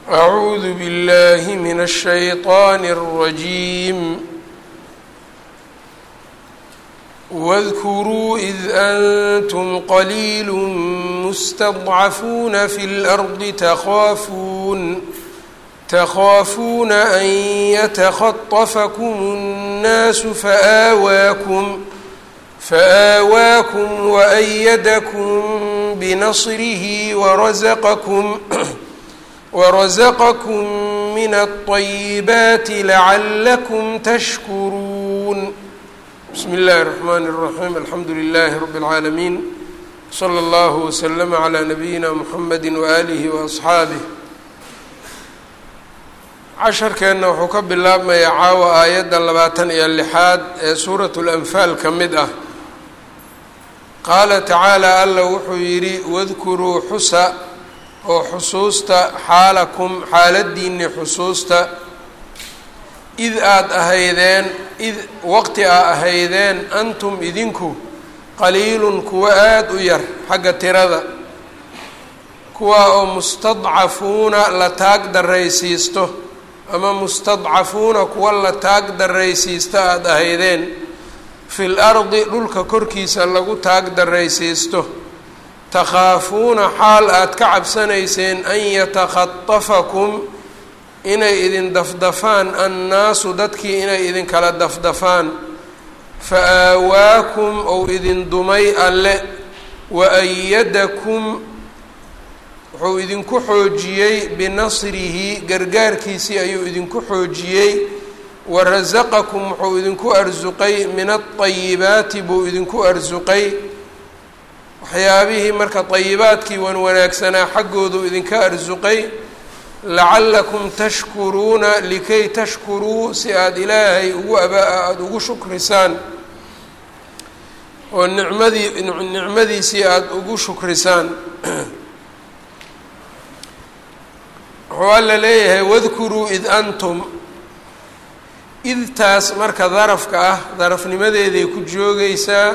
أعوذ بالله من الشيطان الرجيم واذكروا إذ أنتم قليل مستضعفون في الأرض تخافون تخافون أن يتخطفكم الناس فآواكم فآواكم وأيدكم بنصره ورزقكم ورزقكم من الطيبات لعلكم تشكرون بسم الله الرحمن الرحيم الحمد لله رب العالمين صلى الله وسلم على نبيina mحمد وآله وأصxaabه casharkeenna wuxuu ka bilaabmayaa caawa aayadda labaatan iyo lixaad ee suuraة الأنfaal ka mid ah qaala tacaalى alla wuxuu yidhi wadkuruu xusa oo xusuusta xaalakum xaaladiinni xusuusta id aada ahaydeen id waqti aa ahaydeen antum idinku qaliilun kuwa aada u yar xagga tirada kuwaa oo mustadcafuuna la taag daraysiisto ama mustadcafuuna kuwa la taag daraysiista aada ahaydeen fil ardi dhulka korkiisa lagu taag daraysiisto takhaafuuna xaal aada ka cabsanayseen an yatakhatafakum inay idin dafdafaan annaasu dadkii inay idinkala dafdafaan fa aawaakum ou idin dumay alle wa ayadakum wuxuu idinku xoojiyey binasrihi gargaarkiisii ayuu idinku xoojiyey wa rasaqakum wuxuu idinku arsuqay min aayibaati buu idinku arsuqay waxyaabihii marka ayibaadkii wan wanaagsanaa xaggoodu idinka arsuqay lacallakum tashkuruuna likay tashkuruu si aada ilaahay ugu aba aada ugu shukrisaan oo nicmadii nicmadiisii aada ugu shukrisaan wuxuu alla leeyahay wadkuruu id antum idtaas marka darafka ah darafnimadeeday ku joogaysaa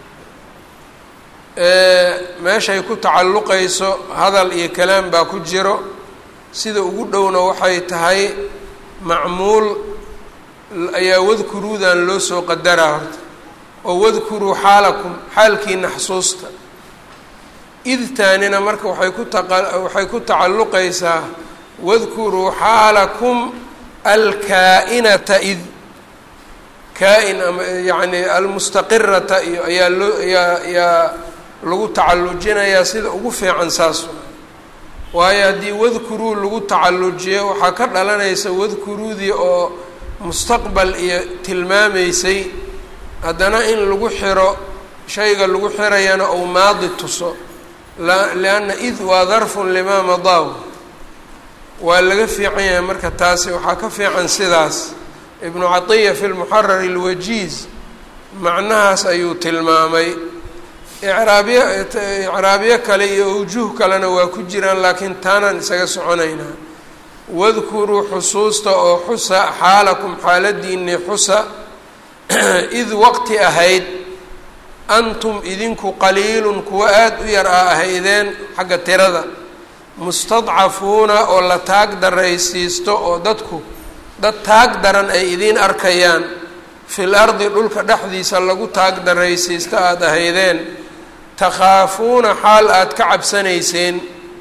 meeshay ku tacalluqayso hadal iyo kalaam baa ku jiro sida ugu dhowna waxay tahay macmuul ayaa wadkuruudan loo soo qadaraa horta oo wadkuruu xaalakum xaalkiina xasuusta idtaanina marka waxay ku taqa waxay ku tacalluqaysaa wadkuruu xaalakum alkaa-inata id kaa-in ama yacni almustaqirata iyo ayaa loo ayaa ayaa lagu tacallujinayaa sida ugu fiican saas waayo haddii wadkuruu lagu tacallujiyo waxaa ka dhalanaysa wadkuruudii oo mustaqbal iyo tilmaamaysay haddana in lagu xiro shayga lagu xirayana ou maadi tuso lianna id waa darfun limaa madaaw waa laga fiican yahay marka taasi waxaa ka fiican sidaas ibnu catiya fi lmuxarar alwajiiz macnahaas ayuu tilmaamay icraabiyo icraabiyo kale iyo awjuh kalena waa ku jiraan laakiin taanaan isaga soconaynaa wadkuruu xusuusta oo xusa xaalakum xaaladiinii xusa id waqti ahayd antum idinku qaliilun kuwa aada u yar a ahaydeen xagga tirada mustadcafuuna oo la taag daraysiisto oo dadku dad taag daran ay idiin arkayaan fil ardi dhulka dhexdiisa lagu taag daraysiisto aada ahaydeen takhaafuuna xaal aada ka cabsanayseen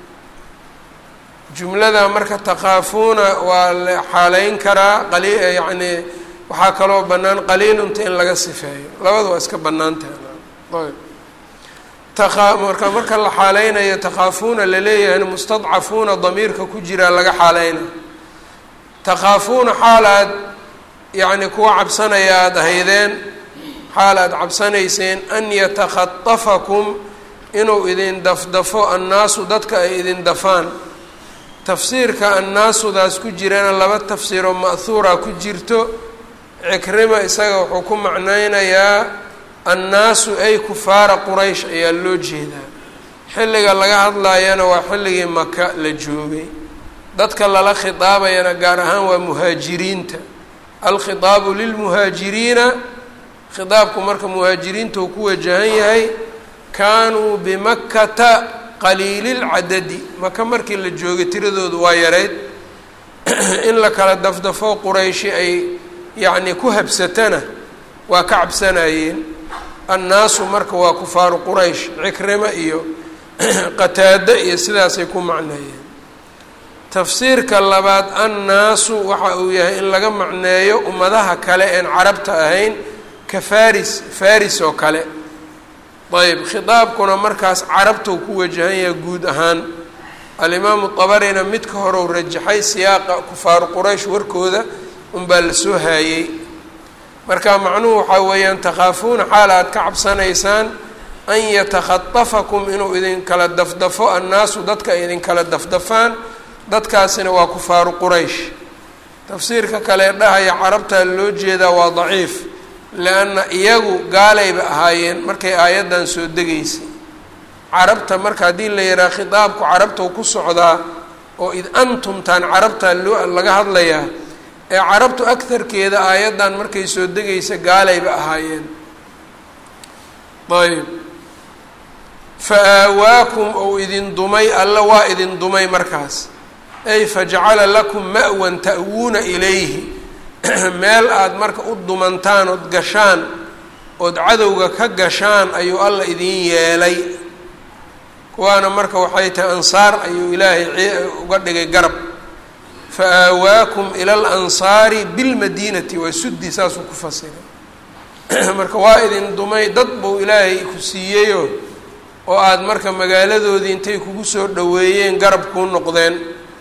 jumlada marka takhaafuuna waa la xaaleyn karaa qali yacni waxaa kaloo bannaan qaliilunta in laga sifeeyo labada waa iska bannaan tahay ayb takaa marka marka la xaaleynayo takhaafuuna laleeyahayna mustadcafuuna damiirka ku jiraa laga xaaleyna takhaafuuna xaal aad yacni kuwa cabsanaya aada ahaydeen xaal aada cabsanayseen an yatakhatafakum inuu idin dafdafo annaasu dadka ay idin dafaan tafsiirka annaasudaas ku jirana laba tafsiiroo ma'huura ku jirto cikrima isaga wuxuu ku macnaynayaa annaasu ay kufaara quraysh ayaa loo jeedaa xilliga laga hadlayana waa xilligii maka la joogay dadka lala khitaabayana gaar ahaan waa muhaajiriinta alkhitaabu lilmuhaajiriina khitaabku marka muhaajiriinta uu ku wajahan yahay kaanuu bimakkata qaliililcadadi maka markii la joogay tiradoodu waa yareyd in la kala dafdafo qurayshi ay yacni ku habsatana waa ka cabsanayeen annaasu marka waa kufaaru quraysh cikrimo iyo qataado iyo sidaasay ku macneeyeen tafsiirka labaad annaasu waxa uu yahay in laga macneeyo ummadaha kale een carabta ahayn ka faris faris oo kale ayb khitaabkuna markaas carabtuu ku wajahan yahay guud ahaan alimaamu tabarina midka horeu rajaxay siyaaqa kufaaru quraysh warkooda unbaa la soo haayey marka macnuhu waxaa weeyaan takhaafuuna xaal aad ka cabsanaysaan an yatakhatafakum inuu idinkala dafdafo annaasu dadka ay idinkala dafdafaan dadkaasina waa kufaaru quraysh tafsiirka kale dhahaya carabtaa loo jeedaa waa daciif lianna iyagu gaalayba ahaayeen markay aayaddan soo degaysay carabta marka haddii la yidhaha khitaabku carabtau ku socdaa oo id antumtaan carabtaa loo laga hadlayaa ee carabtu agtarkeeda aayaddan markay soo degaysa gaalayba ahaayeen ayb fa aawaakum ou idin dumay alla waa idin dumay markaas ay fajacala lakum ma'wan ta'wuuna ilayhi meel aada marka u dumantaan ood gashaan ood cadowga ka gashaan ayuu alla idin yeelay kuwaana marka waxay tahay ansaar ayuu ilaahay uga dhigay garab fa aawaakum ila alansaari bilmadiinati waa suddi saasuu ku fasiray marka waa idin dumay dad buu ilaahay ku siiyeyo oo aada marka magaaladoodii intay kugu soo dhoweeyeen garab kuu noqdeen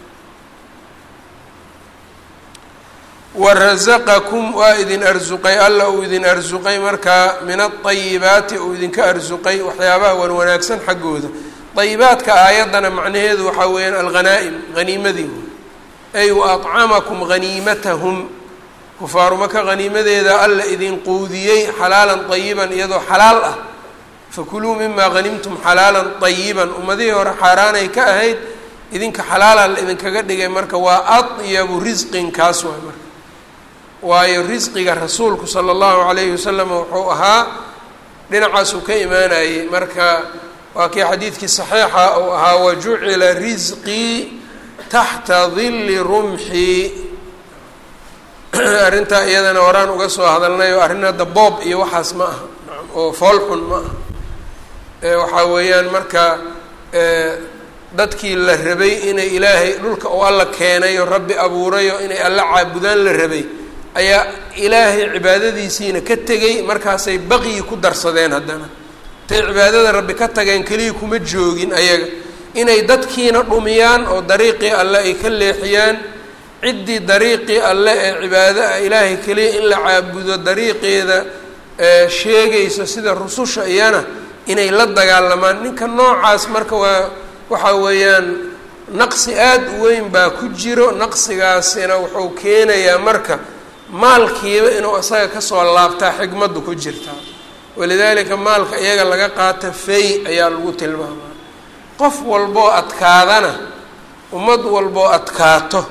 warasaqakum waa idin arsuqay alla uu idin arsuqay markaa min aayibaati uu idinka arsuqay waxyaabaha wan wanaagsan xaggooda ayibaadka aayaddana macnaheedu waxaa weeyaan alghanaa'im haniimadii ay wa acamakum haniimatahum kufaaru maka haniimadeeda alla idin quudiyey xalaalan ayiban iyadoo xalaal ah fakuluu mimaa hanimtum xalaalan ayiban ummadihii hore xaaraanay ka ahayd idinka xalaala la idinkaga dhigay marka waa adyabu risqin kaas waay marka waayo risqiga rasuulku sala allahu calayhi wasalam wuxuu ahaa dhinacaasuu ka imaanayey marka waa kii xadiidkii saxiixa uu ahaa wajucila risqii taxta dilli rumxii arrintaa iyadana horaan uga soo hadalnay oo arrin hadda boob iyo waxaas ma aha oo foolxun ma aha waxaa weeyaan marka dadkii la rabay inay ilaahay dhulka uu alla keenayo rabbi abuurayo inay alla caabudaan la rabay ayaa ilaahay cibaadadiisiina ka tegey markaasay baqyi ku darsadeen haddana intay cibaadada rabbi ka tageen keliya kuma joogin ayaga inay dadkiina dhumiyaan oo dariiqii alle ay ka leexiyaan ciddii dariiqii alle ee cibaado ah ilaahay keliya in la caabudo dariiqeeda sheegayso sida rususha iyana inay la dagaalamaan ninka noocaas marka waa waxaa weeyaan naqsi aada u weyn baa ku jiro naqsigaasina wuxuu keenayaa marka maalkiiba inuu isaga kasoo laabtaa xigmaddu ku jirtaa walidaalika maalka iyaga laga qaata fay ayaa lagu tilmaamaa qof walboo adkaadana ummad walboo adkaato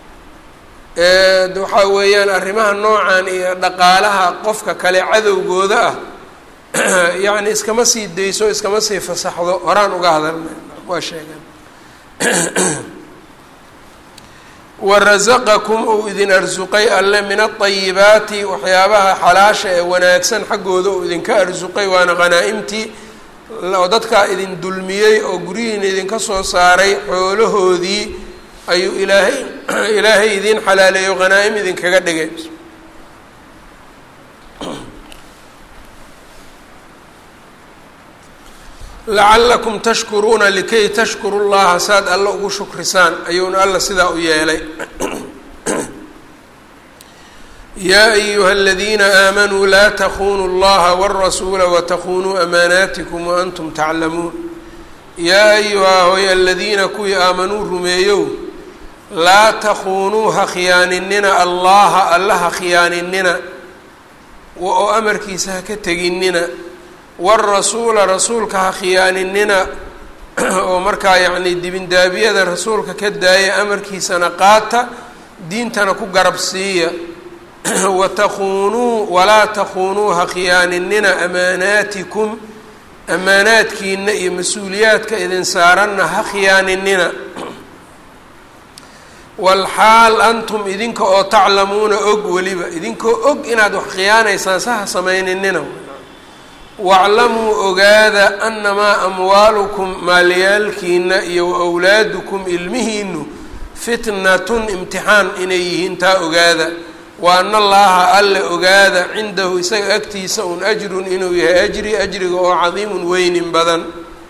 waxaa weeyaan arrimaha noocan iyo dhaqaalaha qofka kale cadowgooda ah yacni iskama sii dayso iskama sii fasaxdo horaan uga hadalna waa sheegeen warasaqakum uu idin arsuqay alle min aayibaati waxyaabaha xalaasha ee wanaagsan xaggooda uu idinka arsuqay waana khanaa'imtii oo dadkaa idin dulmiyey oo guryihiina idinka soo saaray xoolahoodii ayuu ilaahay ilaahay idiin xalaaleeyo khanaa'im idinkaga dhigay lacalakum tashkuruuna likay tashkuru llaha saad alla ugu shukrisaan ayuuna alla sidaa u yeelay yaa ayuha aladiina aamanuu laa takunuu اllaha wاrasuula watakunuu amaanaatikum waantum taclamuun yaa ayuha hoy aladiina kuwii aamanuu rumeeyow laa takunuu ha khiyaaninina allaha alla ha khiyaaninina oo amarkiisa ha ka teginina wاrasuula rasuulka ha khiyaaninina oo markaa yacni dibindaabiyada rasuulka ka daaya amarkiisana qaata diintana ku garab siiya watakunuu walaa takunuu ha khiyaaninina amaanaatikum amaanaadkiina iyo mas-uuliyaadka idin saaranna ha khiyaaninina walxaal antum idinka oo taclamuuna og weliba idinkoo og inaad wax khiyaanaysaan saha samayninina waclamuu ogaada annamaa amwaalukum maalyaalkiina iyo wawlaadukum ilmihiinu fitnatun imtixaan inay yihiin taa ogaada wa ana allaaha alle ogaada cindahu isaga agtiisa un ajrun inuu yahay ajri ajriga oo cadiimun weynin badan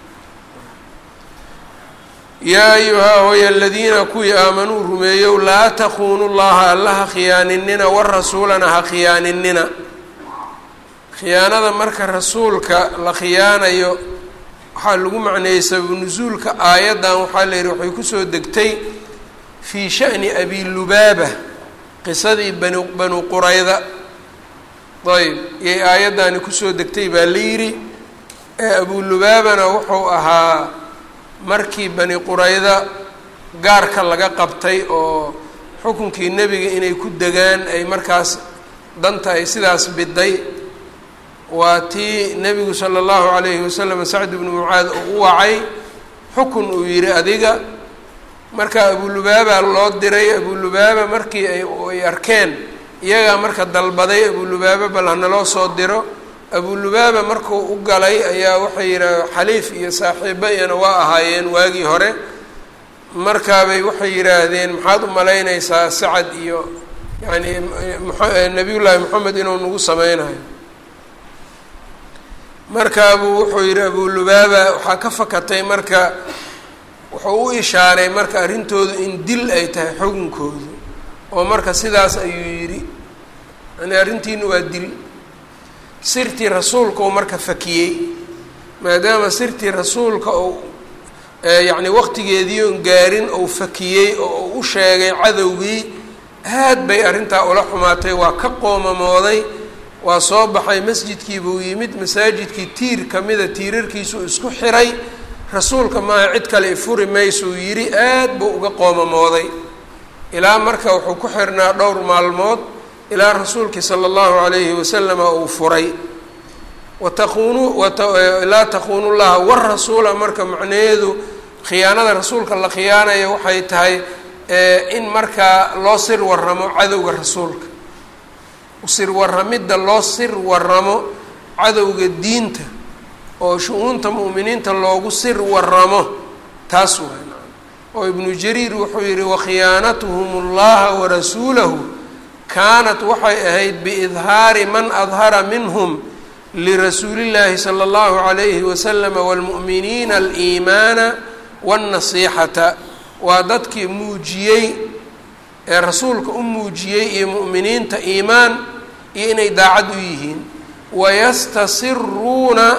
yaa ayuhaa hooya aladiina kuwii aamanuu rumeeyow laa takuunu llaha alla ha khiyaaninina warasuulana ha khiyaaninina khiyaanada marka rasuulka la khiyaanayo waxaa lagu macneeyey sababu nusuulka aayaddan waxaa la yihi waxay kusoo degtay fii sha'ni abi lubaaba qisadii bani banu qurayda ayb iyay aayaddaani kusoo degtay baa la yidhi ee abulubaabana wuxuu ahaa markii bani qurayda gaarka laga qabtay oo xukunkii nebiga inay ku degaan ay markaas danta ay sidaas biday waa tii nebigu sala allahu calayhi wasalam sacd ibnu mucaad uu u wacay xukun uu yidhi adiga marka abulubaaba loo diray abulubaaba markii ay ay arkeen iyagaa marka dalbaday abulubaaba bal hanaloo soo diro abulubaaba markuu u galay ayaa waxay yidhaah xaliif iyo saaxiibo iyana waa ahaayeen waagii hore markaabay waxay yidhaahdeen maxaad u malaynaysaa sacad iyo yacni nabiyullaahi moxamed inuu nagu sameynayo markaabuu wuxuu yidhi abulubaaba waxaa ka fakatay marka wuxuu u ishaaray marka arrintoodu in dil ay tahay xukunkoodu oo marka sidaas ayuu yidhi yani arrintiinu waa dil sirtii rasuulka uu marka fakiyey maadaama sirtii rasuulka uu yacni waqtigeedii oon gaarin ou fakiyey oo uu u sheegay cadowgii aad bay arrintaa ula xumaatay waa ka qoomamooday waa soo baxay masjidkii buu yimid masaajidkii tiir kamida tiirarkiisuu isku xiray rasuulka maaha cid kale ifuri maysuu yidhi aad buu uga qoomamooday ilaa marka wuxuu ku xirnaa dhowr maalmood ilaa rasuulkii sala allahu calayhi wasalama uu furay wataquunu laa taquunu llaha warasuula marka macnaheedu khiyaanada rasuulka la khiyaanaya waxay tahay in markaa loo sir waramo cadowga rasuulka sir waramidda loo sir waramo cadowga diinta oo shu-uunta mu'miniinta loogu sir waramo taas waay oo ibnu jariir wuxuu yihi wakhiyaanatuhum اllaha warasuulahu kaanat waxay ahayd biidhaari man adhara minhum lirasuuli llaahi sala allahu calayhi wasalama wاlmu'miniina aliimaana waاnnasiixata waa dadkii muujiyey ee rasuulka u muujiyey iyo mu'miniinta iimaan iyo inay daacad u yihiin wayastasiruuna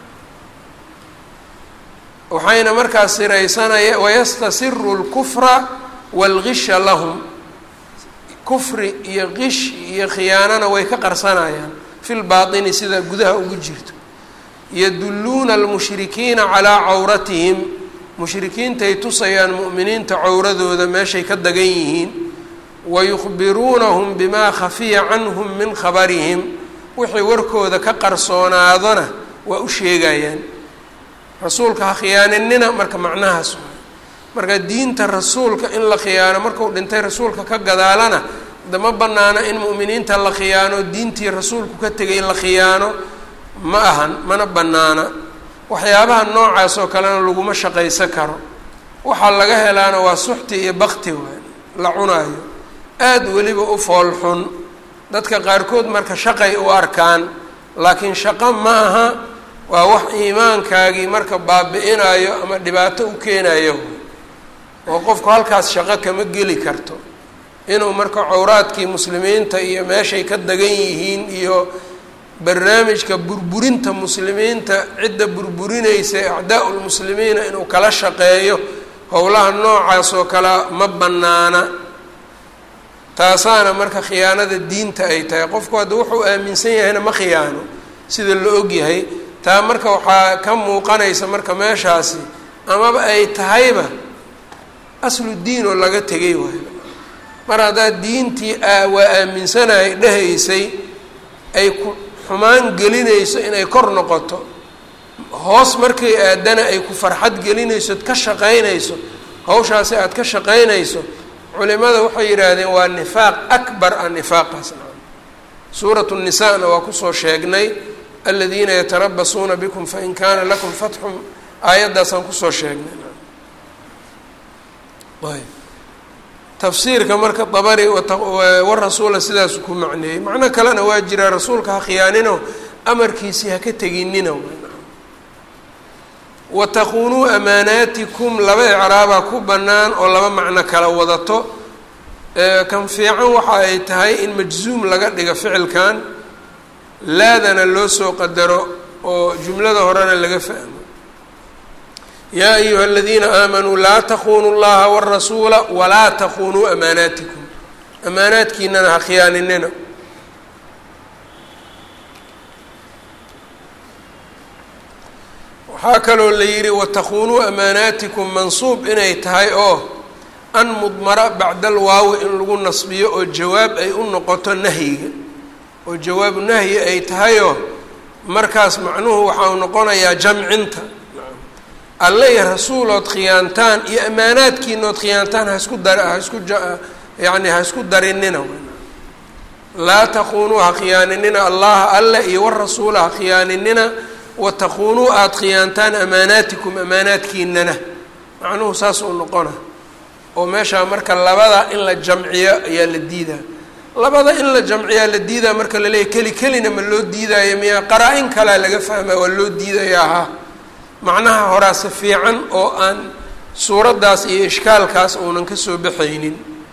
waxayna markaas siraysanaya wayastasiru lkufra waalgisha lahum kufri iyo qish iyo khiyaanana way ka qarsanayaan fi lbaatini sida gudaha ugu jirto yadulluuna almushrikiina calaa cawratihim mushrikiintay tusayaan mu'miniinta cawradooda meeshay ka dagan yihiin wayukhbiruunahum bimaa khafiya canhum min khabarihim wixii warkooda ka qarsoonaadona waa u sheegayaan rasuulka ha khiyaaninina marka macnahaas marka diinta rasuulka in la khiyaano marku dhintay rasuulka ka gadaalana dama banaana in mu'miniinta la khiyaano diintii rasuulku ka tegay in la khiyaano ma ahan mana banaana waxyaabaha noocaas oo kalena laguma shaqaysan karo waxaa laga helaana waa suxti iyo bakti waay la cunaayo aada weliba u foolxun dadka qaarkood marka shaqay u arkaan laakiin shaqo ma aha waa wax iimaankaagii marka baabi-inayo ama dhibaato u keenayo oo qofku halkaas shaqo kama geli karto inuu marka cawraadkii muslimiinta iyo meeshay ka dagan yihiin iyo barnaamijka burburinta muslimiinta cidda burburinaysa acdaa lmuslimiina inuu kala shaqeeyo howlaha noocaas oo kale ma banaana taasaana marka khiyaanada diinta ay tahay qofku hadda wuxuu aaminsan yahayna ma khiyaano sida la ogyahay taa marka waxaa ka muuqanaysa marka meeshaasi amaba ay tahayba aslu diin oo laga tegay waayo mar haddaad diintii waa aaminsanahay dhehaysay ay ku xumaan gelinayso inay kor noqoto hoos markay aadana ay ku farxad gelinayso ad ka shaqaynayso hawshaasi aada ka shaqaynayso culimada waxay yidhaahdeen waa nifaaq akbar a nifaaqaas suuratu nisaana waa kusoo sheegnay aladiina yatarabasuuna bikum fain kaana lakum fatxun aayaddaasaan kusoo sheegnay ayb tafsiirka marka dabari warasuula sidaasu ku macneeyey macno kalena waa jiraa rasuulka ha khiyaanino amarkiisii ha ka teginina watakunuu amaanaatikum laba icraabaa ku bannaan oo laba macno kala wadato kan fiican waxa ay tahay in majzuum laga dhigo ficilkan laadana loo soo qadaro oo jumlada horena laga fahmo yaa ayuha aladiina aamanuu laa takunuu llaha warasuula walaa takunuu amaanaatikum amaanaadkiinana ha khiyaaninina waxaa kaloo la yidhi watakunuu amaanaatikum mansuub inay tahay oo an mudmara bacda alwaawi in lagu nasbiyo oo jawaab ay u noqoto nahyiga oo jawaabu nahyi ay tahayoo markaas macnuhu waxau noqonayaa jamcinta alle iyo rasuulood khiyaantaan iyo ammaanaadkiinood khiyaantaan haisku dar haisku yani ha isku darinina laa takunuu ha khiyaaninina allaha alle iyo warasuula ha khiyaaninina watakunuu aada khiyaantaan amaanaatikum amaanaadkiinana macnuhu saas uu noqona oo meeshaa marka labada in la jamciyo ayaa la diidaa labada in la jamciyaa la diidaa marka la leeyahy keli kelina ma loo diidaayo miyaa qaraa-in kalea laga fahmaa waa loo diidaya ahaa macnaha horaase fiican oo aan suuraddaas iyo ishkaalkaas uunan kasoo baxaynin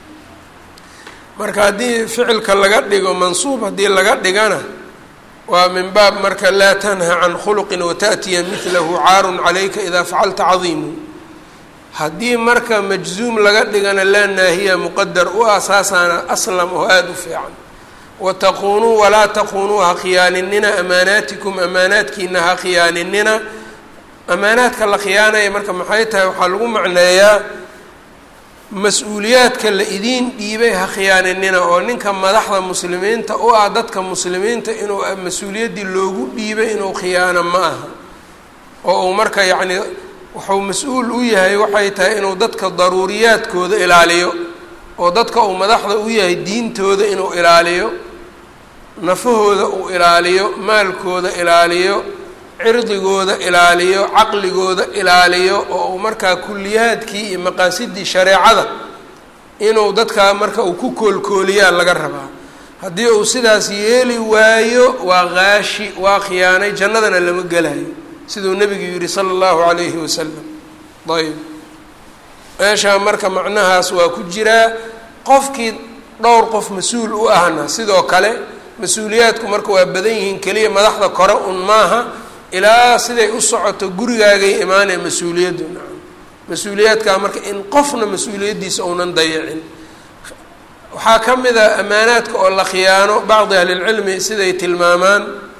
marka haddii ficilka laga dhigo mansuub haddii laga dhigana waa min baab marka laa tanha can khuluqin wata'tiya midlahu caarun calayka idaa facalta cadiimu haddii marka majzuum laga dhigana laa naahiya muqadar u asaasaana aslam oo aada u fiican wataquunuu walaa taquunuu ha khiyaaninina amaanaatikum amaanaadkiina ha khiyaaninina amaanaadka la khiyaanaya marka maxay tahay waxaa lagu macneeyaa mas-uuliyaadka la idiin dhiibay ha khiyaaninina oo ninka madaxda muslimiinta u ah dadka muslimiinta inuu mas-uuliyaddii loogu dhiibay inuu khiyaano ma aha oo uu marka yacni wuxuu mas-uul u yahay waxay tahay inuu dadka daruuriyaadkooda ilaaliyo oo dadka uu madaxda u yahay diintooda inuu ilaaliyo nafahooda uu ilaaliyo maalkooda ilaaliyo cirdigooda ilaaliyo caqligooda ilaaliyo oo uu markaa kuliyaadkii iyo maqaasidii shareecada inuu dadkaa marka uu ku koolkooliyaa laga rabaa haddii uu sidaas yeeli waayo waa qaashi waa khiyaanay jannadana lama gelayo siduu nebigu yihi sala allahu calayhi wasalam ayb meeshaa marka macnahaas waa ku jiraa qofkii dhowr qof mas-uul u ahna sidoo kale mas-uuliyaadku marka waa badan yihiin keliya madaxda kore un maaha ilaa siday u socoto gurigaagay imaanaya mas-uuliyaddu nacam mas-uuliyaadkaa marka in qofna mas-uuliyaddiisa uunan dayicin waxaa ka mid a ammaanaadka oo la khiyaano bacdi ahlilcilmi siday tilmaamaan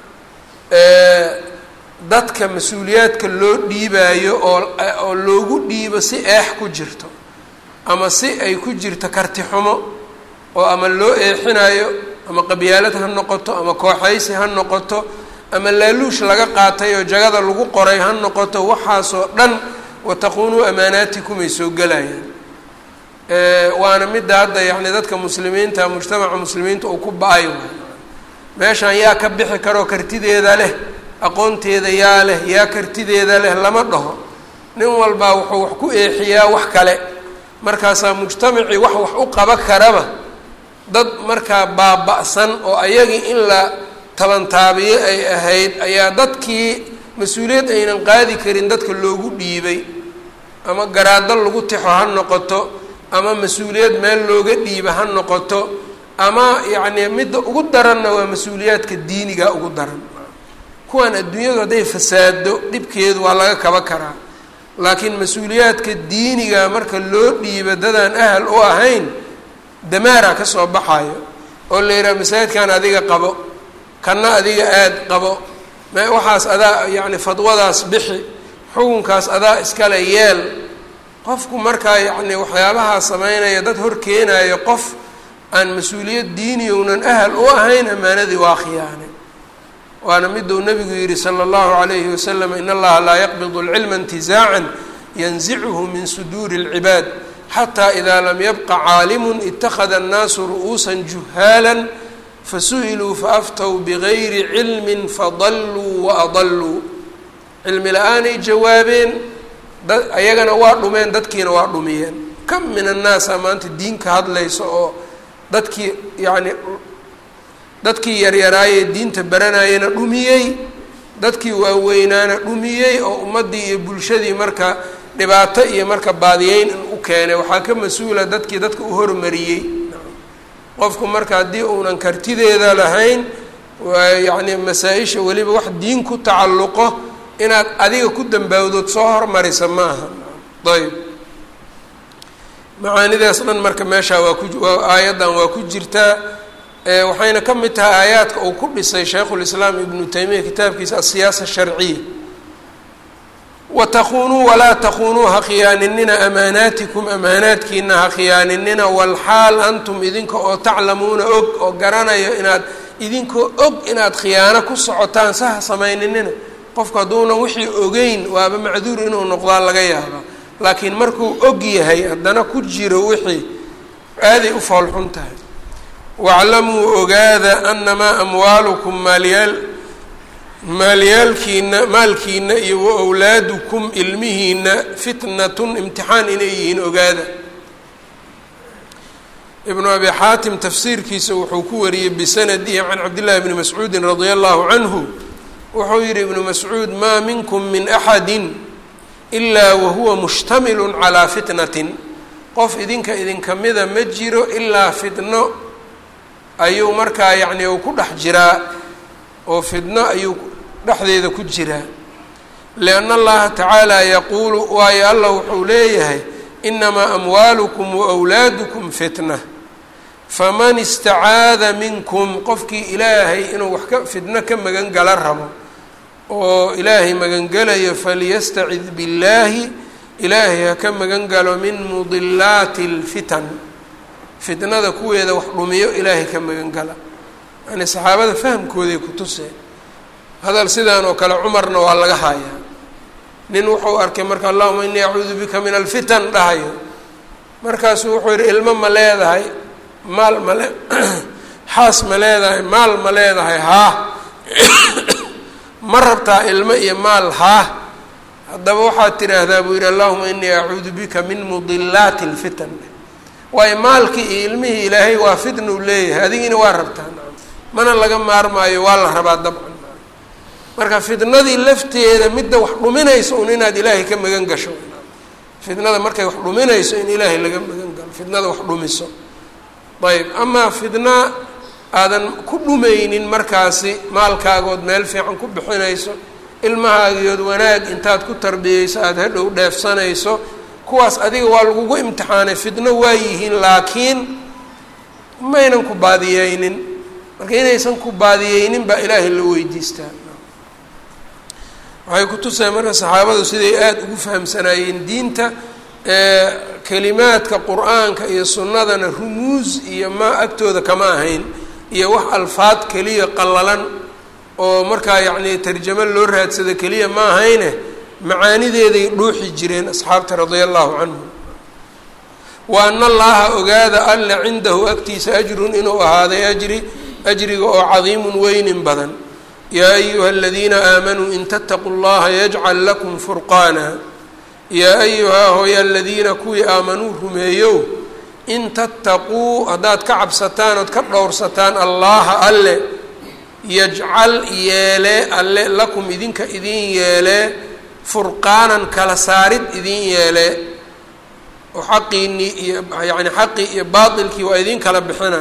dadka mas-uuliyaadka loo dhiibaayo oo oo loogu dhiibo si eex ku jirto ama si ay ku jirto karti xumo oo ama loo eexinayo ama qabyaalad ha noqoto ama kooxaysi ha noqoto ama laaluush laga qaatay oo jagada lagu qoray ha noqoto waxaasoo dhan wataquunuu amaanaatikum ay soo gelayaan waana midda hadda yacni dadka muslimiinta mujtamaca muslimiinta uu ku ba-ay meeshaan yaa ka bixi karoo kartideeda leh aqoonteeda yaa leh yaa kartideeda leh lama dhaho nin walbaa wuxuu wax ku eexiyaa wax kale markaasaa mujtamacii wax wax u qaba karaba dad markaa baaba-san oo ayagii in la tabantaabiye ay ahayd ayaa dadkii mas-uuliyad aynan qaadi karin dadka loogu dhiibay ama garaado lagu tixo ha noqoto ama mas-uuliyad meel looga dhiiba ha noqoto ama yacni midda ugu daranna waa mas-uuliyaadka diiniga ugu daran kuwan adduunyadu hadday fasaado dhibkeedu waa laga kaba karaa laakiin mas-uuliyaadka diiniga marka loo dhiiba dadaan ahal u ahayn damaara ka soo baxayo oo la yidhaha masaajidkan adiga qabo kana adiga aada qabo me waxaas adaa yacni fadwadaas bixi xukunkaas adaa iskale yeel qofku markaa yacni waxyaabahaa sameynaya dad hor keenayo qof aan mas-uuliyad diiniyownan ahal u ahayn ammaanadii waa khiyaane waana miduu nabigu yihi sala allahu calayhi wasalam in allaha laa yaqbidu alcilma intizaacan yanzichu min suduuri اlcibaad xataa idaa lam yabqa caalimun ittakhada annaasu ru'uusan juhaalan fasu'iluu faaftow bigayri cilmin fadalluu wa adalluu cilmi la-aanay jawaabeen da ayagana waa dhumeen dadkiina waa dhumiyeen kam min annaasa maanta diinka hadlaysa oo dadkii yacni dadkii yaryaraayee diinta baranayana dhumiyey dadkii waaweynaana dhumiyey oo ummaddii iyo bulshadii marka dhibaato iyo marka baadiyeyn u keenay waxaa ka mas-uula dadkii dadka u hormariyey qofku marka haddii uunan kartideeda lahayn yacni masaa-isha weliba wax diin ku tacalluqo inaad adiga ku dambaawdood soo hormarisa ma aha ayb macaanidaas dhan marka meeshaa waa ku waa aayaddan waa ku jirtaa waxayna ka mid tahay aayaadka uu ku dhisay shaykhulislaam ibnu taymiya kitaabkiisa asiyaasa sharciya watakunuu walaa takunuu ha khiyaaninina amaanaatikum amaanaadkiina ha khiyaaninina walxaal antum idinka oo taclamuuna og oo garanayo inaad idinkoo og inaad khiyaano ku socotaan sa ha samayninina qofku hadduunan wixii ogeyn waaba macduur inuu noqdaa laga yaaba laakiin markuu og yahay haddana ku jiro wixii aaday u foolxun tahay waclamuu ogaada anamaa amwaalukum maalyaal maalyaalkiina maalkiina iyo wa wlaadukum ilmihiina fitnatun imtixaan inay yihiin ogaada ibnu abi xaatim tafsiirkiisa wuxuu ku wariyey bisanadihi can cabdillahi bni mascuudin radia allahu canhu wuxuu yihi ibnu mascuud maa minkum min axadi ilaa wahuwa mushtamilun calaa fitnatin qof idinka idinka mida ma jiro ilaa fitno ayuu markaa yacni uu ku dhex jiraa oo fidno ayuu dhexdeeda ku jiraa lianna allaha tacaala yaquulu waayo allah wuxuu leeyahay inamaa amwaalukum waawlaadukum fitna faman istacaada minkum qofkii ilaahay inuu wax ka fidno ka magan gala rabo oo ilaahay magangelayo faliyastacid billaahi ilaahay ha ka magan galo min mudilaati اlfitan fitnada kuweeda wax dhumiyo ilaahay ka magan gala yani saxaabada fahamkooday ku tuseen hadal sidaan oo kale cumarna waa laga hayaa nin wuxuu arkay marka allahuma inii acuudu bika min alfitan dhahayo markaasuu wuxuu yihi ilmo ma leedahay maal ma le xaas ma leedahay maal ma leedahay haa ma rabtaa ilmo iyo maal haa haddaba waxaad tidhaahdaa buu yidhi allahuma inii acuudu bika min mudilaati اlfitan waayo maalkii iyo ilmihii ilaahay waa fitna u leeyahay adigiina waa rabtaa mana laga maarmaayo waa la rabaa dabcan marka fitnadii lafteeda midda wax dhuminayso un inaad ilaahay ka magan gasho fitnada markay wax dhuminayso in ilaahay laga magan galo fitnada wax dhumiso ayb amaa fitna aadan ku dhumaynin markaasi maalkaagood meel fiican ku bixinayso ilmahaagiyood wanaag intaad ku tarbiyeyso aada hadhow dheefsanayso kuwaas adiga waa lagugu imtixaanay fitno waa yihiin laakiin maynan ku baadiyeynin marka inaysan ku baadiyeynin baa ilaahay la weydiistaa waxay ku tusaya marka saxaabadu siday aada ugu fahamsanaayeen diinta kelimaadka qur-aanka iyo sunnadana rumuus iyo ma agtooda kama ahayn iyo wax alfaad keliya qallalan oo markaa yacni tarjamo loo raadsado keliya ma ahayne macaanideeday dhuuxi jireen asxaabta radia allahu canhum wa ana allaha ogaada alla cindahu agtiisa ajrun inuu ahaaday ajri ajriga oo cadiimun weynin badan yaa ayuha aladiina aamanuu in tattaquu llaha yajcal lakum furqaana yaa ayuhaa hooya aladiina kuwii aamanuu rumeeyow in tattaquu haddaad ka cabsataan ood ka dhowrsataan allaha alle yajcal yeelee alle lakum idinka idin yeelee furqaanan kala saarid idin yeelee oo xaqiinii iyo yani xaqii iyo baatilkii waa idin kala bixina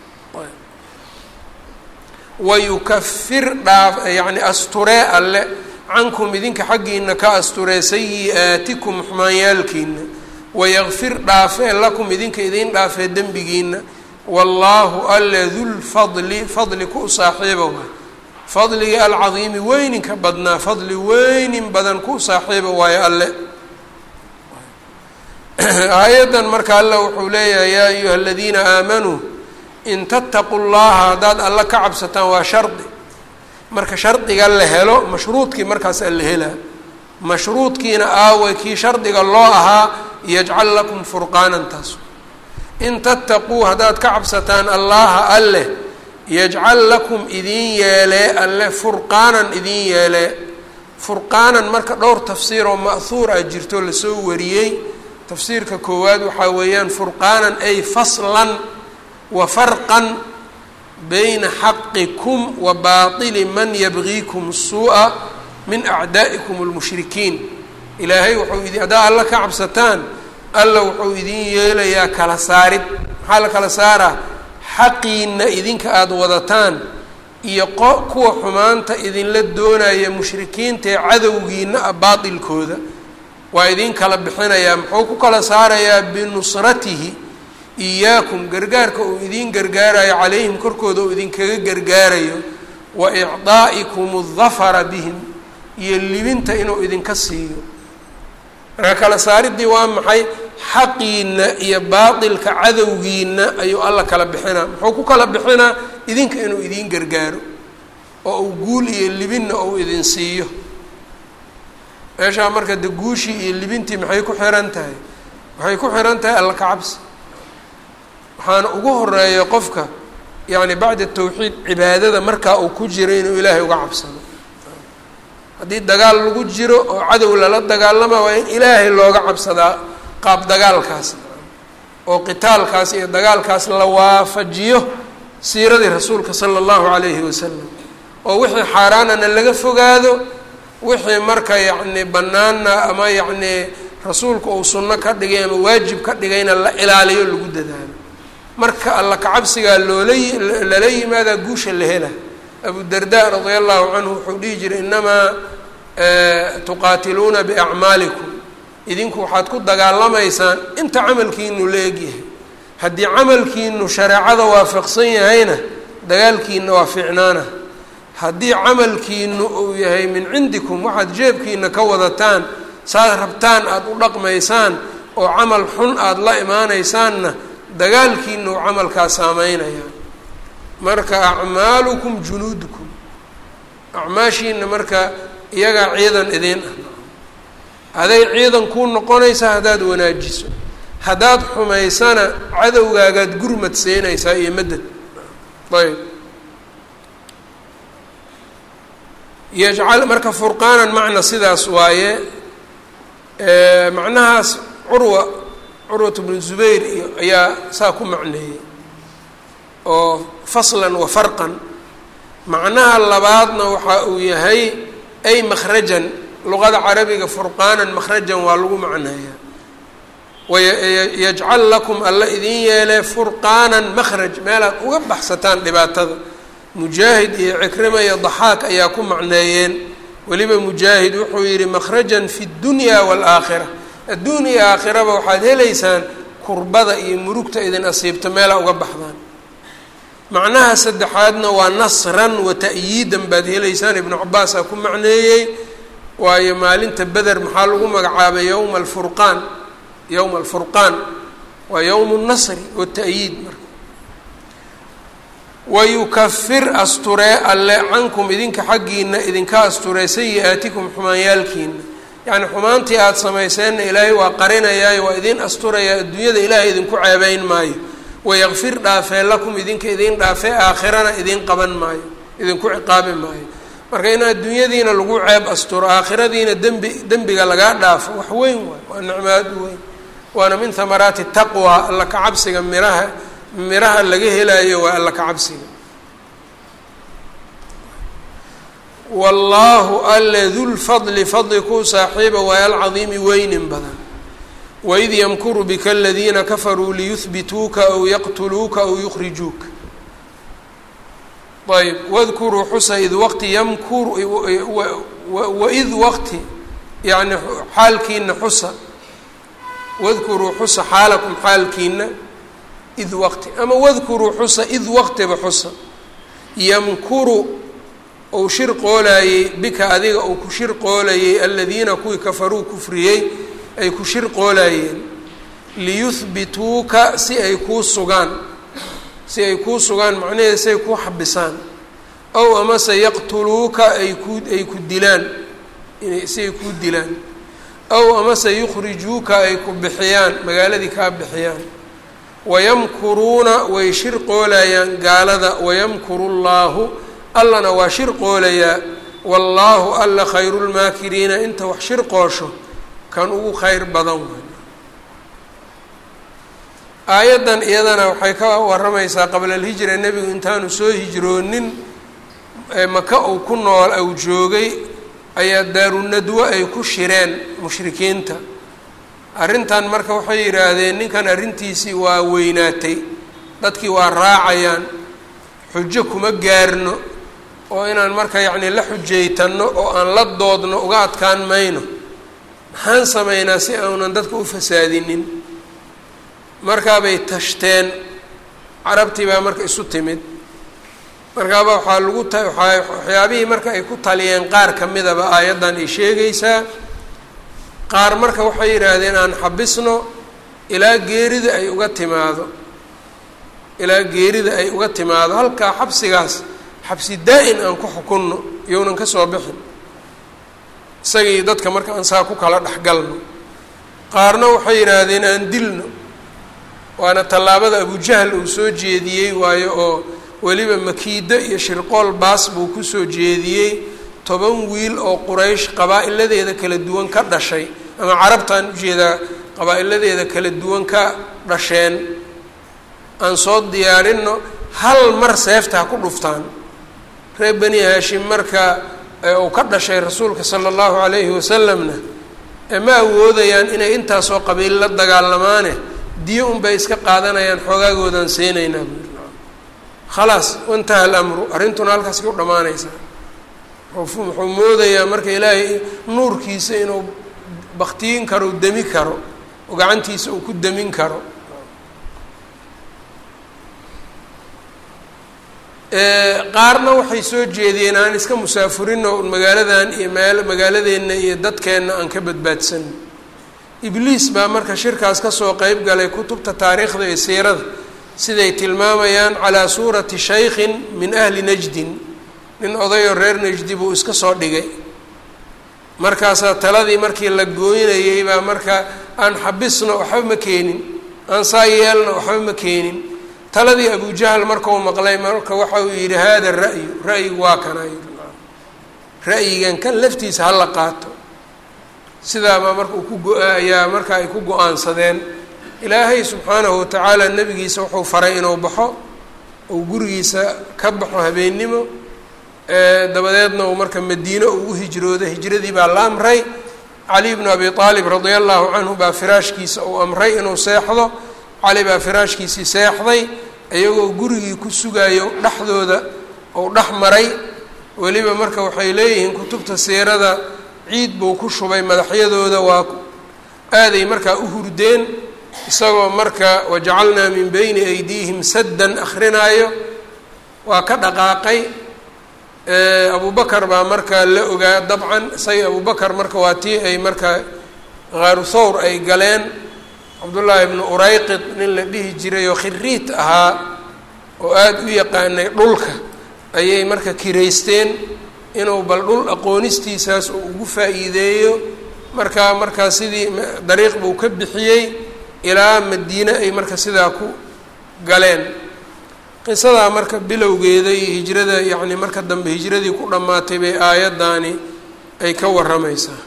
wayukafir dhaaf yacni asturee alle cankum idinka xaggiina ka asturee sayi-aatikum xumaanyaalkiina wayakfir dhaafee lakum idinka idin dhaafee dembigiina wallaahu alle dulfadli fadli ku saaxiiba waay fadligii alcadiimi weyninka badnaa fadli weynin badan ku saaxiiba waayo alle aayaddan marka alle wuxuu leeyahay yaa ayuha aladiina aamanuu in tattaquu llaha haddaad alla ka cabsataan waa shardi marka shardiga la helo mashruudkii markaasaa la helaa mashruudkiina aaway kii shardiga loo ahaa yajcal lakum furqaanan taas in tattaquu haddaad ka cabsataan allaha alleh yajcal lakum idin yeelee alle furqaanan idin yeelee furqaanan marka dhowr tafsiir oo ma'huur ah jirto lasoo wariyey tafsiirka koowaad waxaa weeyaan furqaanan ay faslan wa farqan bayna xaqikum wa baatili man yabgiikum suu'a min acdaa'ikum almushrikiin ilaahay wuxuu idin haddaa alla ka cabsataan alla wuxuu idin yeelayaa kala saarid maxaa la kala saaraa xaqiina idinka aada wadataan iyo qo kuwa xumaanta idinla doonaya mushrikiinta ee cadowgiina ah baatilkooda waa idin kala bixinayaa muxuu ku kala saarayaa binusratihi iyaakum gargaarka uu idin gargaarayo calayhim korkooda uu idinkaga gargaarayo wa icdaa'ikum aldafara bihim iyo libinta inuu idinka siiyo marka kala saaridii waa maxay xaqiina iyo baatilka cadowgiina ayuu alla kala bixinaa muxuu ku kala bixinaa idinka inuu idin gargaaro oo uu guul iyo libinna uu idin siiyo meeshaa marka de guushii iyo libintii maxay ku xiran tahay waxay ku xiran tahay alla ka cabsi waxaana ugu horeeya qofka yacni bacda tawxiid cibaadada markaa uu ku jiro inuu ilaahay uga cabsado haddii dagaal lagu jiro oo cadow lala dagaalama waa in ilaahay looga cabsadaa qaab dagaalkaas oo qitaalkaas iyo dagaalkaas la waafajiyo siiradii rasuulka sala allahu calayhi wasalam oo wixii xaaraanana laga fogaado wixii marka yacni bannaana ama yacni rasuulku uu sunno ka dhigay ama waajib ka dhigayna la ilaaliyo lagu dadaalo marka alla kacabsigaa loola lala yimaadaa guusha la hela abu darda radia allahu canhu wuxuu dhihi jiray inamaa tuqaatiluuna biacmaalikum idinku waxaad ku dagaalamaysaan inta camalkiinu la egyahay haddii camalkiinu shareecada waafaqsan yahayna dagaalkiina waa fiicnaana haddii camalkiinu uu yahay min cindikum waxaad jeebkiina ka wadataan saad rabtaan aada u dhaqmaysaan oo camal xun aada la imaanaysaanna dagaalkiina uu camalkaa saameynaya marka acmaalukum junuudukum acmaashiina marka iyagaa ciidan idiin ah haday ciidan kuu noqonaysaa haddaad wanaajiso haddaad xumaysana cadowgaagaad gurmad seenaysaa iyo madad ayb yajcal marka furqaanan macna sidaas waaye macnahaas curwa curwat bnu zubayr iyo ayaa saa ku macneeyey oo faslan wa farqan macnaha labaadna waxa uu yahay ay makhrajan luqada carabiga furqaanan makhrajan waa lagu macneeyaa wayajcal lakum alla idin yeelee furqaanan makhraj meelaad uga baxsataan dhibaatada mujaahid iyo cikrima iyo daxaak ayaa ku macneeyeen weliba mujaahid wuxuu yidhi makhrajan fi dunya waalaakhira adduun iyo aakhiraba waxaad helaysaan kurbada iyo murugta idin asiibto meelaa uga baxdaan macnaha saddexaadna waa nasran wa ta'yiidan baad helaysaan ibnu cabaasaa ku macneeyey waayo maalinta beder maxaa lagu magacaabay yowma alfurqaan yowma alfurqaan waa yowmu nasri wata'yiid marka wayukafir asturee alle cankum idinka xaggiina idinka asturee sayi-aatikum xumaanyaalkiina yacni xumaantii aada samayseenna ilaahay waa qarinayaayo waa idin asturayaa adduunyada ilaahay idinku ceebeyn maayo wayakfir dhaafee lakum idinka idin dhaafee aakhirana idin qaban maayo idinku ciqaabi maayo marka in adduunyadiina lagu ceeb asturo aakhiradiina dembi dembiga lagaa dhaafo wax weyn waay waa nicmaad weyn waana min hamaraati taqwa alla ka cabsiga miraha miraha laga helaayo waa alla ka cabsiga wallaahu alle dulfadli fadli kuu saaxiiba waay alcadiimi weynin badan waid yamkuru bika aladiina kafaruu liyuhbituuka aw yaqtuluuka aw yukhrijuuka ayb wadkuruu xusa id waqti yamkuru waid waqti yani xaalkiina xusa wadkuruu xusa xaalakum xaalkiina id waqti ama wadkuruu xusa id waqtiba xusa yamkuru ou shir qoolaayey bika adiga uu ku shir qoolayey aladiina kuwii kafaruu kufriyey ay ku shir qoolaayeen liyuhbituuka si ay kuu sugaan si ay kuu sugaan macnaheeda si ay kuu xabisaan ow amase yaqtuluuka ay ku ay ku dilaan inay siay kuu dilaan aw amase yukhrijuuka ay ku bixiyaan magaaladii kaa bixiyaan wayamkuruuna way shirqoolayaan gaalada wayamkuru llaahu allana waa shirqoolayaa wallaahu alla khayru lmaakiriina inta wax shirqoosho kan ugu khayr badan way aayaddan iyadana waxay ka waramaysaa qabla alhijra nebigu intaanu soo hijroonin maka uu ku nool ou joogay ayaa daarunadwo ay ku shireen mushrikiinta arrintan marka waxay yidhaahdeen ninkan arrintiisii waa weynaatay dadkii waa raacayaan xujo kuma gaarno oo inaan marka yacnii la xujaytanno oo aan la doodno uga adkaan mayno maxaan samaynaa si aanan dadka u fasaadinin markaabay tashteen carabtii baa marka isu timid markaaba waxaa lagu ta waaa waxyaabihii marka ay ku taliyeen qaar ka midaba aayaddan ay sheegaysaa qaar marka waxay yidhaahdeen aan xabisno ilaa geerida ay uga timaado ilaa geerida ay uga timaado halkaa xabsigaas xabsi daa-in aan ku xukunno iyounan ka soo bixin isagii dadka marka aan saa ku kala dhexgalno qaarna waxay yidhaahdeen aan dilno waana tallaabada abujahl uu soo jeediyey waayo oo weliba makiido iyo shirqool baas buu kusoo jeediyey toban wiil oo quraysh qabaa-iladeeda kala duwan ka dhashay ama carabtaan ujeedaa qabaa-iladeeda kala duwan ka dhasheen aan soo diyaarinno hal mar seefta ha ku dhuftaan reer bani haashim marka uu ka dhashay rasuulka sala allahu calayhi wasalamna ma awoodayaan inay intaasoo qabiil la dagaalamaane diyo unbay iska qaadanayaan xoogaagoodan siinaynaa buuri khalaas wantaha alamru arrintuna halkaas ku dhammaanaysaa wuxuu moodayaa marka ilaahay nuurkiisa inuu baktiyin karo u demi karo oo gacantiisa uu ku demin karo qaarna waxay soo jeediyeen aan iska musaafurino magaaladan iyo meel magaaladeenna iyo dadkeenna aan ka badbaadsan ibliis baa marka shirkaas kasoo qeyb galay kutubta taariikhda iyo siirada siday tilmaamayaan calaa suurati shaykhin min ahli najdin nin odayoo reer najdi buu iska soo dhigay markaasaa taladii markii la gooynayey baa marka aan xabisno waxba ma keenin aan saa yeelno waxba ma keenin taladii abujahl markau maqlay marka waxa uu yidhi hada ra'yu ra'yigu waa kana ra'yigan kan laftiisa hala qaato sidaabaa marka uu ku go- ayaa marka ay ku go-aansadeen ilaahay subxaanahu watacaala nebigiisa wuxuu faray inuu baxo uu gurigiisa ka baxo habeennimo dabadeedna uu marka madiine uu u hijroodo hijradii baa la amray cali bnu abi aalib radia allahu canhu baa firaashkiisa uu amray inuu seexdo cali baa firaashkiisii seexday iyagoo gurigii ku sugayo dhexdooda uu dhex maray weliba marka waxay leeyihiin kutubta siirada ciid buu ku shubay madaxyadooda waa aaday markaa u hurdeen isagoo marka wajacalnaa min beyni aydiihim saddan akrinaayo waa ka dhaqaaqay abubakar baa markaa la ogaa dabcan isaga abubakar marka waa tii ay markaa khaaru thawr ay galeen cabdullaahi ibnu urayqid nin la dhihi jiray oo khiriit ahaa oo aada u yaqaanay dhulka ayay marka kiraysteen inuu bal dhul aqoonistiisaas uu ugu faa'iideeyo markaa markaa sidii dariiq buu ka bixiyey ilaa madiine ay marka sidaa ku galeen qisadaa marka bilowgeeda iyo hijrada yacni marka dambe hijradii ku dhammaatay bay aayaddaani ay ka warramaysaa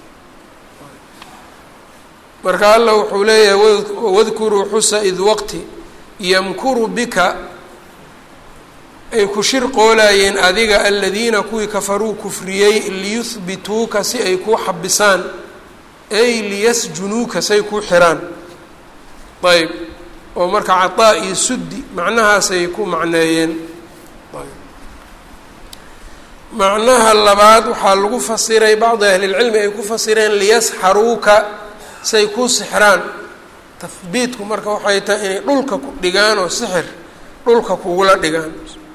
marka allah wuxuu leeyahay wadkuruu xusa id waqti yamkuru bika ay ku shirqoolayeen adiga aladiina kuwii kafaruu kufriyey liyuhbituuka si ay kuu xabisaan ay liyasjunuuka say kuu xiraan ayb oo marka cataa iyo suddi macnahaasay ku macneeyeen macnaha labaad waxaa lagu fasiray bacdi ahlilcilmi ay ku fasireen liyasxaruuka say kuu sixraan tahbiidku marka waxay tahay inay dhulka ku dhigaan oo sixir dhulka kugula dhigaan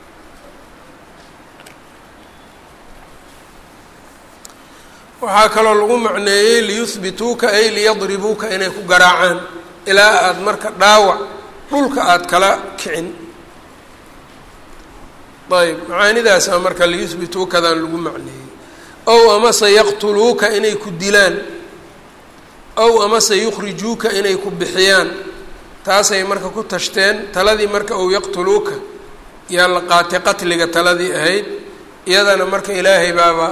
waxaa kaloo lagu macneeyey liyuhbituuka ay liyadribuuka inay ku garaacaan ilaa aada marka dhaawac dhulka aada kala kicin ayb macaanidaasa marka liyuhbituukadan lagu macneeyey ow amase yaqtuluuka inay ku dilaan ow amase yukhrijuuka inay ku bixiyaan taasay marka ku tashteen taladii marka ow yaqtuluuka yaa la qaatay qatliga taladii ahayd iyadana marka ilaahay baaba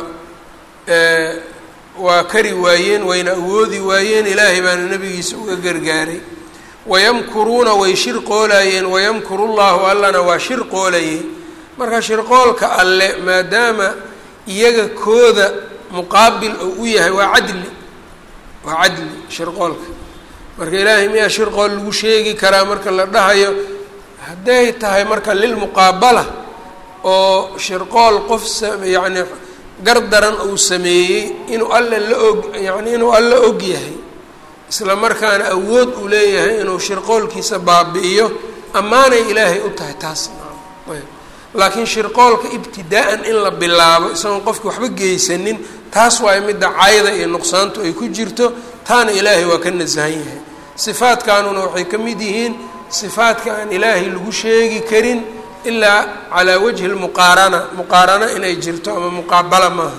waa kari waayeen wayna awoodi waayeen ilaahay baana nebigiisa uga gargaaray wayamkuruuna way shirqoolayeen wayamkuru llahu allana waa shirqoolayay marka shirqoolka alle maadaama iyaga kooda muqaabil oo u yahay waa cadli waa cadli shirqoolka marka ilaahay miyaa shirqool lagu sheegi karaa marka la dhahayo hadday tahay marka lilmuqaabala oo shirqool qof yacni gardaran uu sameeyey inuu alle la og yacni inuu alle og yahay isla markaana awood uu leeyahay inuu shirqoolkiisa baabi'iyo ammaanay ilaahay u tahay taas laakiin shirqoolka ibtidaa-an in la bilaabo isagoon qofki waxba geysanin taas waayo midda cayda iyo nuqsaantu ay ku jirto taana ilaahay waa ka nasahan yahay sifaadkanuna waxay ka mid yihiin sifaadka aan ilaahay lagu sheegi karin ilaa calaa wajhi lmuqaarana muqaarano inay jirto ama muqaabala maaha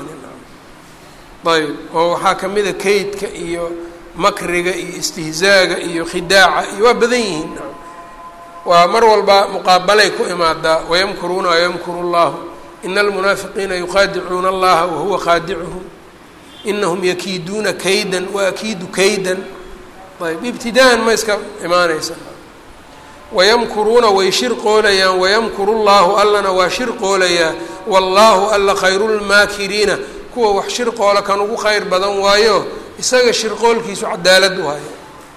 ayb oo waxaa ka mida kaydka iyo makriga iyo istihzaaga iyo khidaaca iyo waa badan yihiin waa mar walba muqaabalay ku imaadaa wayamkuruuna wayamkuru llahu ina almunaafiqiina yuqaadicuuna allaha wahuwa qaadicuhum inahum yakiiduuna kaydan waakiidu kaydan ayb ibtidaan ma iska imaanaysa wayamkuruuna way shirqoolayaan wayamkuru llahu allana waa shirqoolayaa wallaahu alla khayrulmaakiriina kuwa wax shirqoola kan ugu khayr badan waayo isaga shirqoolkiisu cadaalad waayo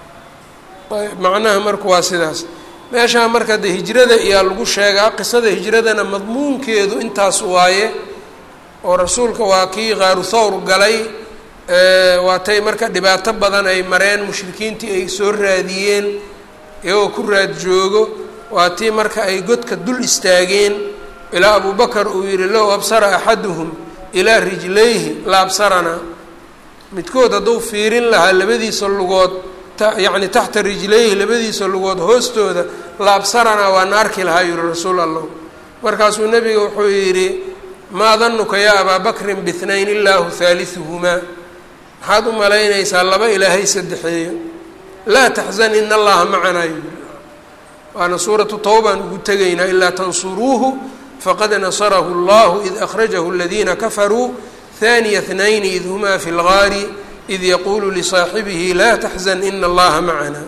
ayb macnaha marka waa sidaas meeshaa marka de hijrada iyaa lagu sheegaa qisada hijradana madmuunkeedu intaas waaye oo rasuulka waa kii qaaru thawr galay waatay marka dhibaato badan ay mareen mushrikiintii ay soo raadiyeen iyagoo ku raad joogo waa tii marka ay godka dul istaageen ilaa abubakar uu yihi low absara axaduhum ilaa rijlayhi la absaranaa midkood hadduu fiirin lahaa labadiisa lugood yacni taxta rijlayhi labadiisa lugood hoostooda la absaranaa waana arki lahaa yihi rasuul allah markaasuu nebiga wuxuu yidhi maa danuka yaa abaa bakrin bihnayn illaahu haaliuhumaa maxaad u malaynaysaa laba ilaahay saddexeeyo laa taxzan ina allaha macanaa yii waana suuratu tawbaan ugu tegaynaa ilaa tansuruuhu faqad nasarahu اllahu id akhrajahu aladiina kafaruu haniya اtnayni id humaa fi اlgaari id yaquulu lisaaxibihi laa taxzan ina allaha macana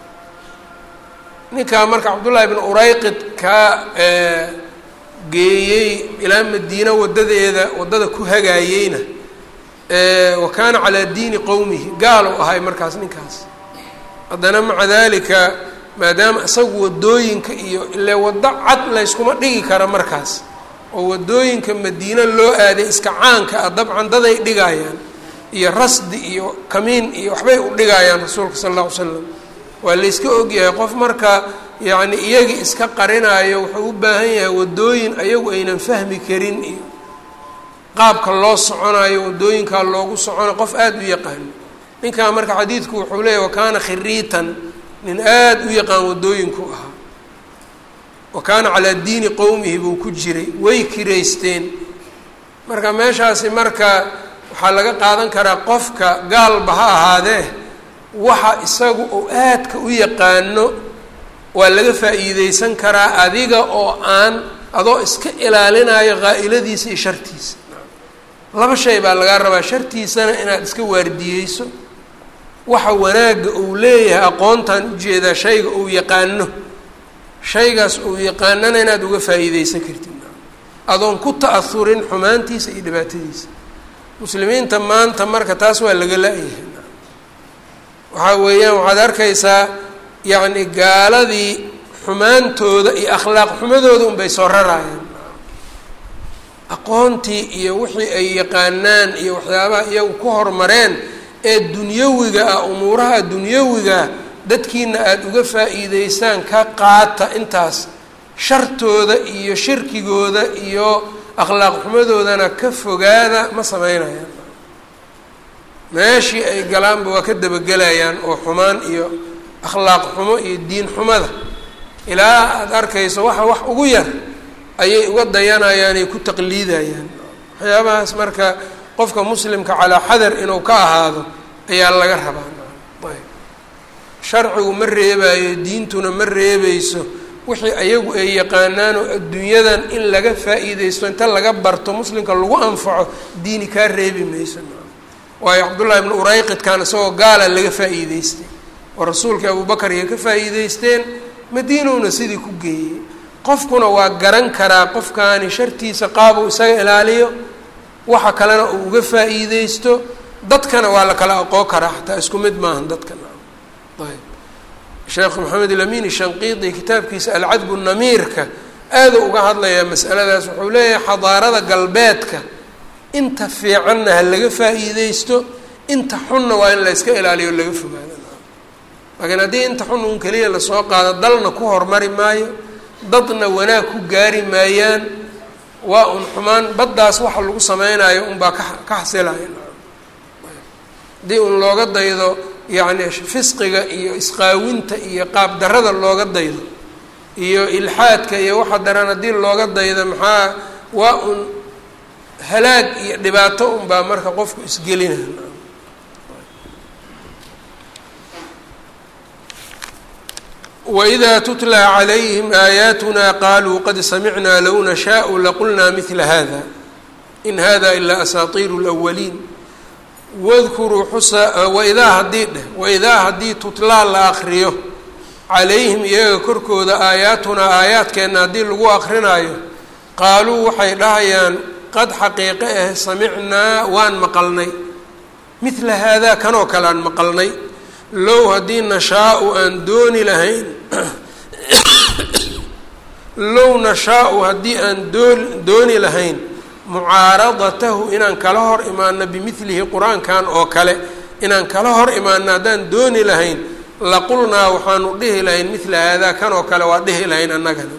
ninkaa marka cabdullaahi bn urayqid kaa geeyey ilaa madiina wadadeeda waddada ku hagaayeyna wa kaana calaa diini qowmihi gaal u ahay markaas ninkaas haddana maca dalika maadaama isagu wadooyinka iyo ile waddo cad layskuma dhigi kara markaas oo wadooyinka madiine loo aaday iska caanka ah dabcan daday dhigayaan iyo rasdi iyo kamiin iyo waxbay u dhigayaan rasuulka sala alla ly slam waa layska ogyahay qof marka yacni iyagii iska qarinaayo wuxuu u baahan yahay wadooyin ayagu aynan fahmi karin iyo qaabka loo soconayo wadooyinkaa loogu soconayo qof aada u yaqaano ninkaa marka xadiidku wuxuu leeyahy wakaana khiriitan nin aada u yaqaan wadooyinku ahaa wa kaana calaa diini qowmihi buu ku jiray way kiraysteen marka meeshaasi marka waxaa laga qaadan karaa qofka gaalba ha ahaadee waxa isagu uu aadka u yaqaano waa laga faa'iideysan karaa adiga oo aan adoo iska ilaalinayo qaa'iladiisa iyo shartiisa laba shay baa lagaa rabaa shartiisana inaad iska waardiyeyso waxa wanaagga uu leeyahay aqoontan ujeedaa shayga uu yaqaano shaygaas uu yaqaanana inaad uga faa'iideysan kartid adoon ku ta'ahurin xumaantiisa iyo dhibaatadiisa muslimiinta maanta marka taas waa laga la-yahay waxaa weeyaan waxaad arkaysaa yacni gaaladii xumaantooda iyo akhlaaq xumadooda unbay soo rarayaan aqoontii iyo wixii ay yaqaanaan iyo waxyaabaha iyagu ku horumareen ee dunyawiga ah umuuraha dunyawiga dadkiina aada uga faa'iideysaan ka qaata intaas shartooda iyo shirkigooda iyo akhlaaq xumadoodana ka fogaada ma sameynayaan meeshii ay galaanba waa ka dabagelayaan oo xumaan iyo akhlaaq xumo iyo diin xumada ilaa aada arkayso waxa wax ugu yar ayay uga dayanayaan ay ku taqliidayaan waxyaabahaas marka qofka muslimka calaa xadar inuu ka ahaado ayaa laga rabaa ayb sharcigu ma reebaayo diintuna ma reebeyso wixii ayagu ay yaqaanaanoo adduunyadan in laga faa-iideysto inta laga barto muslimka lagu anfaco diini kaa reebi mayso waayo cabdullahi ibnu urayqidkan isagoo gaala laga faa-iideystay oo rasuulkii abubakar iyo ka faa-iideysteen madiinowna sidii ku geeyey qofkuna waa garan karaa qofkaani shartiisa qaabuu isaga ilaaliyo waxa kalena uu uga faa-iideysto dadkana waa la kala aqoon karaa xataa isku mid maahan dadkana ayb sheekh maxamed ilamin shanqiidi kitaabkiisa alcadbu namiirka aada uga hadlayaa masaladaas wuxuu leeyahay xadaarada galbeedka inta fiicanna ha laga faa-iideysto inta xunna waa in la yska ilaaliyo o laga fogaado laakiin haddii inta xun un keliya lasoo qaado dalna ku hormari maayo dadna wanaag ku gaari maayaan waa un xumaan baddaas waxa lagu sameynayo unbaa ka ka xasilaya haddii un looga daydo yacni fisqiga iyo isqaawinta iyo qaab darada looga daydo iyo ilxaadka iyo waxa daran haddii looga daydo maxaa waa un halaag iyo dhibaato unbaa marka qofku isgelinaya wإida tutlى عlayhim aayaatuna qaluu qad samicnaa low nashaءu laqulnaa mila hada in hada ilaa asaatiiru اlأwaliin wadkuruu xusa waidaa haddii dheh waidaa haddii tutlaa la akriyo calayhim iyaga korkooda aayaatunaa aayaadkeenna haddii lagu akrinaayo qaaluu waxay dhahayaan qad xaqiiqe ah samicnaa waan maqalnay mila haadaa kanoo kale aan maqalnay low haddii nashaa-u aan dooni lahayn low nashaa-u haddii aan doo dooni lahayn mucaaradatahu inaan kala hor imaano bimilihi qur-aankan oo kale inaan kala hor imaano haddaan dooni lahayn laqulnaa waxaanu dhihi lahayn mila haadaa kan oo kale waa dhihi lahayn annagana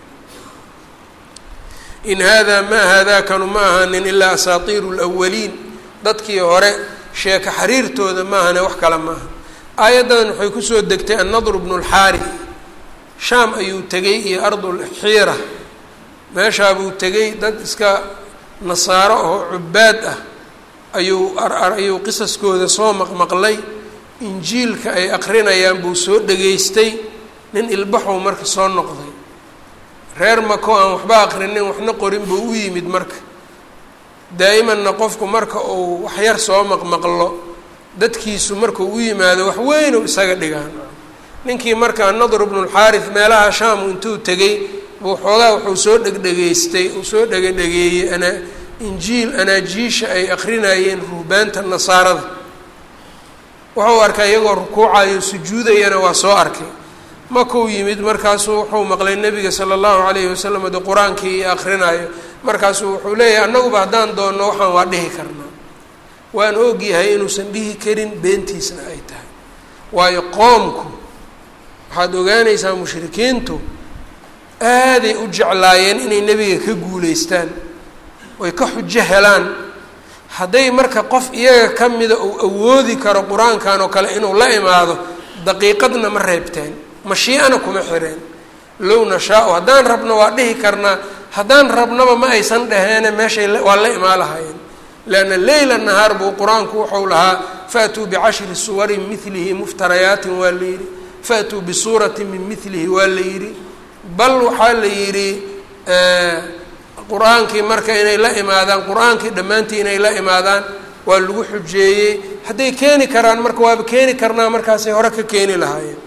in haadaa maa haadaakanu ma ahaanin ilaa asaatiiru lwaliin dadkii hore sheeka xariirtooda maahane wax kale maaha aayaddan waxay kusoo degtay annadr bnu lxaari shaam ayuu tegey iyo ardulxiira meeshaabuu tegey dad iska nasaaro oo cubaad ah ayuu ayuu qisaskooda soo maqmaqlay injiilka ay aqrinayaan buu soo dhegaystay nin ilbaxow marka soo noqday reer mako aan waxba aqrinin waxna qorin buu u yimid marka daa'imanna qofku marka uu waxyar soo maqmaqlo dadkiisu markuu u yimaado wax weynu isaga dhigaan ninkii marka nadr bnulxaaris meelaha shaamu intuu tegey buu xoogaa wuxuu soo dhegdhegaystay uu soo dhegedhegeeyey ana injiil anaajiisha ay akrinayeen ruhbaanta nasaarada wuxuu arkay iyagoo rukuucayo sujuudayana waa soo arkay makuu yimid markaasuu wuxuu maqlay nebiga sala allahu calayhi wasalam de qur-aankii iyo akrinaayo markaasuu wuxuu leeyahay annaguba haddaan doonno waxaan waa dhihi karnaa waan ogyahay inuusan dhihi karin beentiisna ay tahay waayo qoomku waxaad ogaanaysaa mushrikiintu aaday u jeclaayeen inay nebiga ka guuleystaan oy ka xujo helaan hadday marka qof iyaga ka mida uu awoodi karo qur-aankan oo kale inuu la imaado daqiiqadna ma reebteen mashii'ana kuma xireen low nashaa-u haddaan rabno waa dhihi karnaa haddaan rabnaba ma aysan dhaheene meeshay waa la imaa lahaayeen leanna leyla nahaar buu qur-aanku wuxuu lahaa faatuu bicashri suwarin milihi muftarayaatin waa la yidhi faatuu bisuuratin min milihi waa la yidhi bal waxaa la yidhi qur-aankii marka inay la imaadaan qur-aankii dhammaantii inay la imaadaan waa lagu xujeeyey hadday keeni karaan marka waaba keeni karnaa markaasay hore ka keeni lahaayeen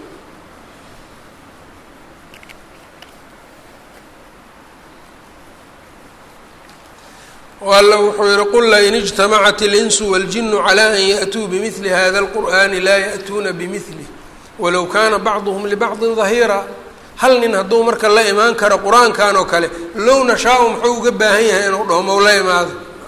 alla wuxuu yihi qul lain ijtamacat اlinsu wاljinu calى an yaأtuu bimili hada اlqur'ani laa yaأtuuna bimilih walow kana bacduhm libacdi ظahiira hal nin hadduu marka la imaan karo qur-aankan oo kale low nashaa-u muxuu uga baahan yahay inuu dhaho mau la imaado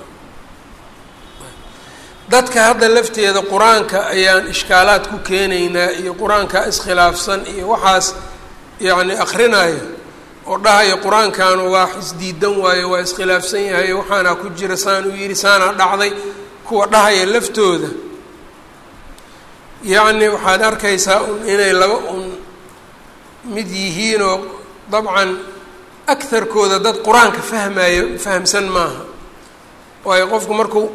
dadka hadda lafteeda qur-aanka ayaan ishkaalaad ku keenaynaa iyo qur-aanka iskhilaafsan iyo waxaas yacni akrinaya oo dhahaya qur-aankanu waa isdiidan waayo waa iskhilaafsan yahay waxaana ku jira saan uu yidhi saanaa dhacday kuwa dhahaya laftooda yacni waxaad arkaysaa un inay laba un mid yihiinoo dabcan agharkooda dad qur-aanka fahmayo fahamsan maaha waayo qofku markuu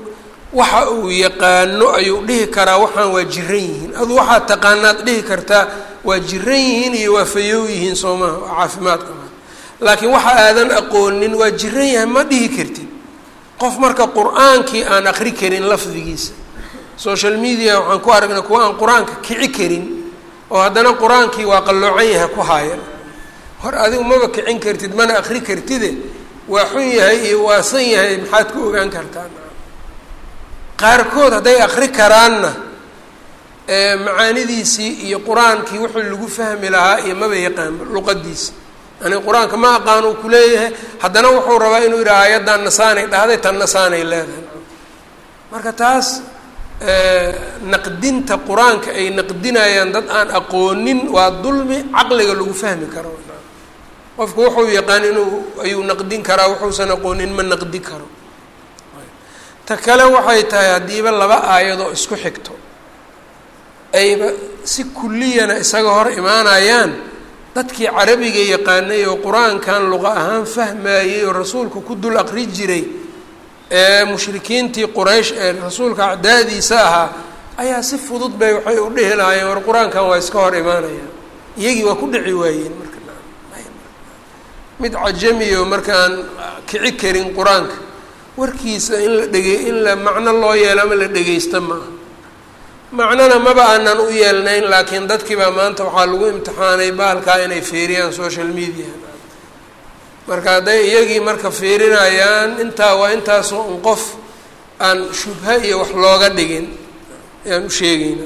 waxa uu yaqaano ayuu dhihi karaa waxaan waa jiran yihiin adu waxaad taqaanaad dhihi kartaa waa jiran yihiin iyo waa fayow yihiin soo maha waa caafimaad qabaa laakiin waxa aadan aqoonin waa jiran yahay ma dhihi kartid qof marka qur-aankii aan aqri karin lafdigiisa social media waxaan ku aragnay kuwa aan qur-aanka kici karin oo haddana qur-aankii waa qalloocan yahay ku haayan hor adigu maba kicin kartid mana aqri kartide waa xun yahay iyo waasan yahay maxaad ku ogaan kartaa qaarkood hadday aqri karaanna macaanidiisii iyo qur-aankii wuxuu lagu fahmi lahaa iyo maba yaqaanba luqadiisi yani qur-aanka ma aqaan uu kuleeyahay haddana wuxuu rabaa inuu yidhaha ayaddan nasaanay dhahday tan nasaanay leedahay marka taas naqdinta qur-aanka ay naqdinayaan dad aan aqoonin waa dulmi caqliga lagu fahmi karo qofku wuxuu yaqaan inuu ayuu naqdin karaa wuxuusan aqoonin ma naqdi karo ta kale waxay tahay haddiiba laba aayadoo isku xigto ayba si kulliyana isaga hor imaanayaan dadkii carabiga yaqaanay oo qur-aankan luqa ahaan fahmayey oo rasuulka ku dul aqri jiray ee mushrikiintii quraysh ee rasuulka acdaadiisa ahaa ayaa si fudud bay waxay u dhihi lahaayeen war qur-aankan waa iska hor imaanayaan iyagii waa ku dhici waayeen marka mid cajamiyo markaan kici karin qur-aanka warkiisa in la dhege in la macno loo yeelo ama la dhegeysta ma aha macnona maba aanan u yeelnayn laakiin dadkii baa maanta waxaa lagu imtixaanay baalkaa inay fiiriyaan social media marka hadday iyagii marka fiirinayaan intaa waa intaasoo un qof aan shubha iyo wax looga dhigin ayaan u sheegayna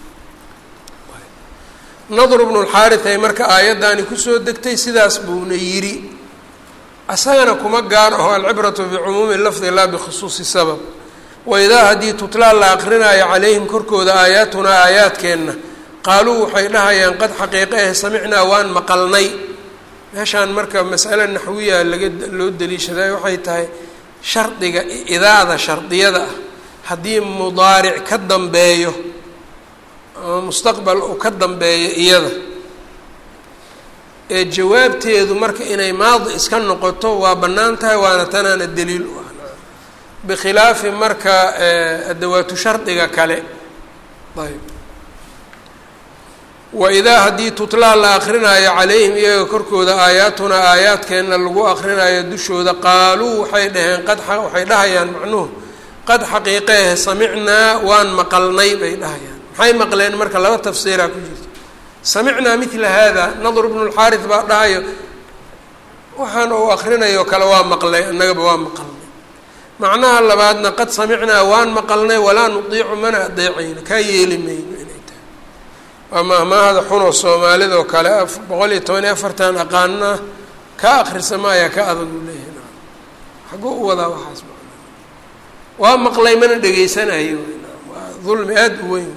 nadr bnu lxaarit ay marka aayaddaani kusoo degtay sidaas buuna yidhi asagana kuma gaar aho alcibratu bicumuumi lafdi laa bikhusuusi sabab waidaa haddii tutlaa la aqrinaayo calayhim korkooda aayaatunaa aayaadkeenna qaaluu waxay dhahayaan qad xaqiiqe eh samicnaa waan maqalnay meeshaan marka masale naxwiya laga loo daliishaday waxay tahay shardiga idaada shardiyada ah haddii mudaaric ka dambeeyo ama mustaqbal uu ka dambeeyo iyada ee jawaabteedu marka inay maadi iska noqoto waa bannaan tahay waana tanaana daliil u ah bikhilaafi marka adawaatu shardiga kale ayb waidaa haddii tutlaa la akrinaayo calayhim iyaga korkooda aayaatunaa aayaadkeenna lagu akrinaayo dushooda qaaluu waxay dhaheen qad waxay dhahayaan macnuhu qad xaqiiqeeh samicnaa waan maqalnay bay dhahayaan maxay maqleen marka laba tafsiiraa ku jirta samicnaa midla haada nadr bnu lxaaris baa dhahayo waxaan uu akrinayo kale waa maqlay annagaba waa maqalnay macnaha labaadna qad samicnaa waan maqalnay walaa nudiicu mana adeecayno kaa yeeli mayno inay tahay waa mahmaahada xunoo soomaalida oo kale boqol iyo toban iyo afartan aqaana ka akrisa maayaa ka adag u leeyahay xaguu u wadaa waxaas waa maqlay mana dhegeysanayo waa dulmi aada u weyn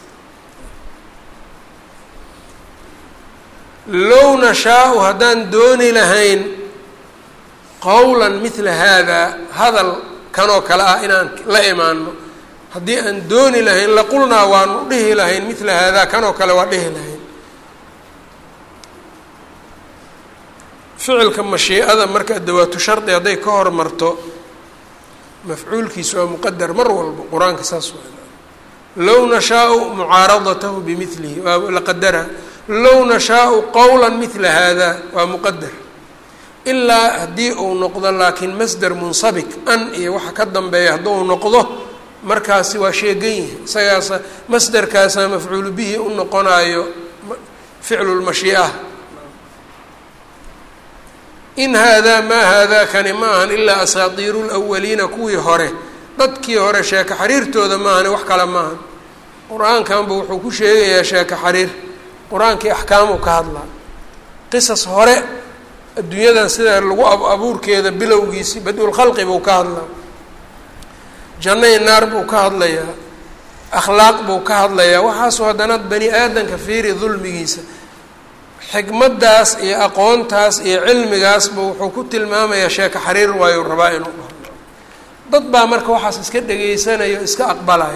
low nashaau haddaan dooni lahayn qowlan midla haadaa hadal kanoo kale ah inaan la imaano haddii aan dooni lahayn laqulnaa waanu dhihi lahayn midla haadaa kanoo kale waa dhihi lahayn ficilka mashiicada marka dawaatu shardi hadday ka hormarto mafcuulkiisu waa muqadar mar walba qur-aanka saas waa low nashaau mucaaradatahu bimilihi waa la qadara low nashaau qowla midla haada waa muqadar ilaa haddii uu noqdo laakiin masder munsabik an iyo waxa ka dambeeya hadduu noqdo markaasi waa sheegan yihi isagaasa masderkaasaa mafcuulu bihi u noqonayo ficlu lmashii'a in haadaa maa haadaa kani ma ahan ilaa asaatiiru lwaliina kuwii hore dadkii hore sheeko xariirtooda maahani wax kale maahan qur-aankanba wuxuu ku sheegayaa sheeko xariir qur-aankii axkaamu ka hadlaa qisas hore adduunyadan sida lagu abuurkeeda bilowgiisi bad-ulkhalqi buu ka hadlaa jannay naar buu ka hadlayaa akhlaaq buu ka hadlayaa waxaasoo haddana bani aadanka fiiri dulmigiisa xikmaddaas iyo aqoontaas iyo cilmigaasba wuxuu ku tilmaamayaa sheeko xariir waayu rabaa inuu dhaho dad baa marka waxaas iska dhegaysanayo iska aqbalaya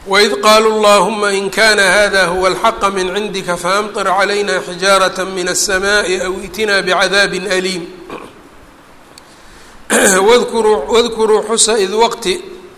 waid qaaluu اllahuma in kana hada huwa alxaqa min cindika faamطir calayna xijaaraة min الsamaءi aw itinaa bcadaabi aliim wadkuruu xusa id waqti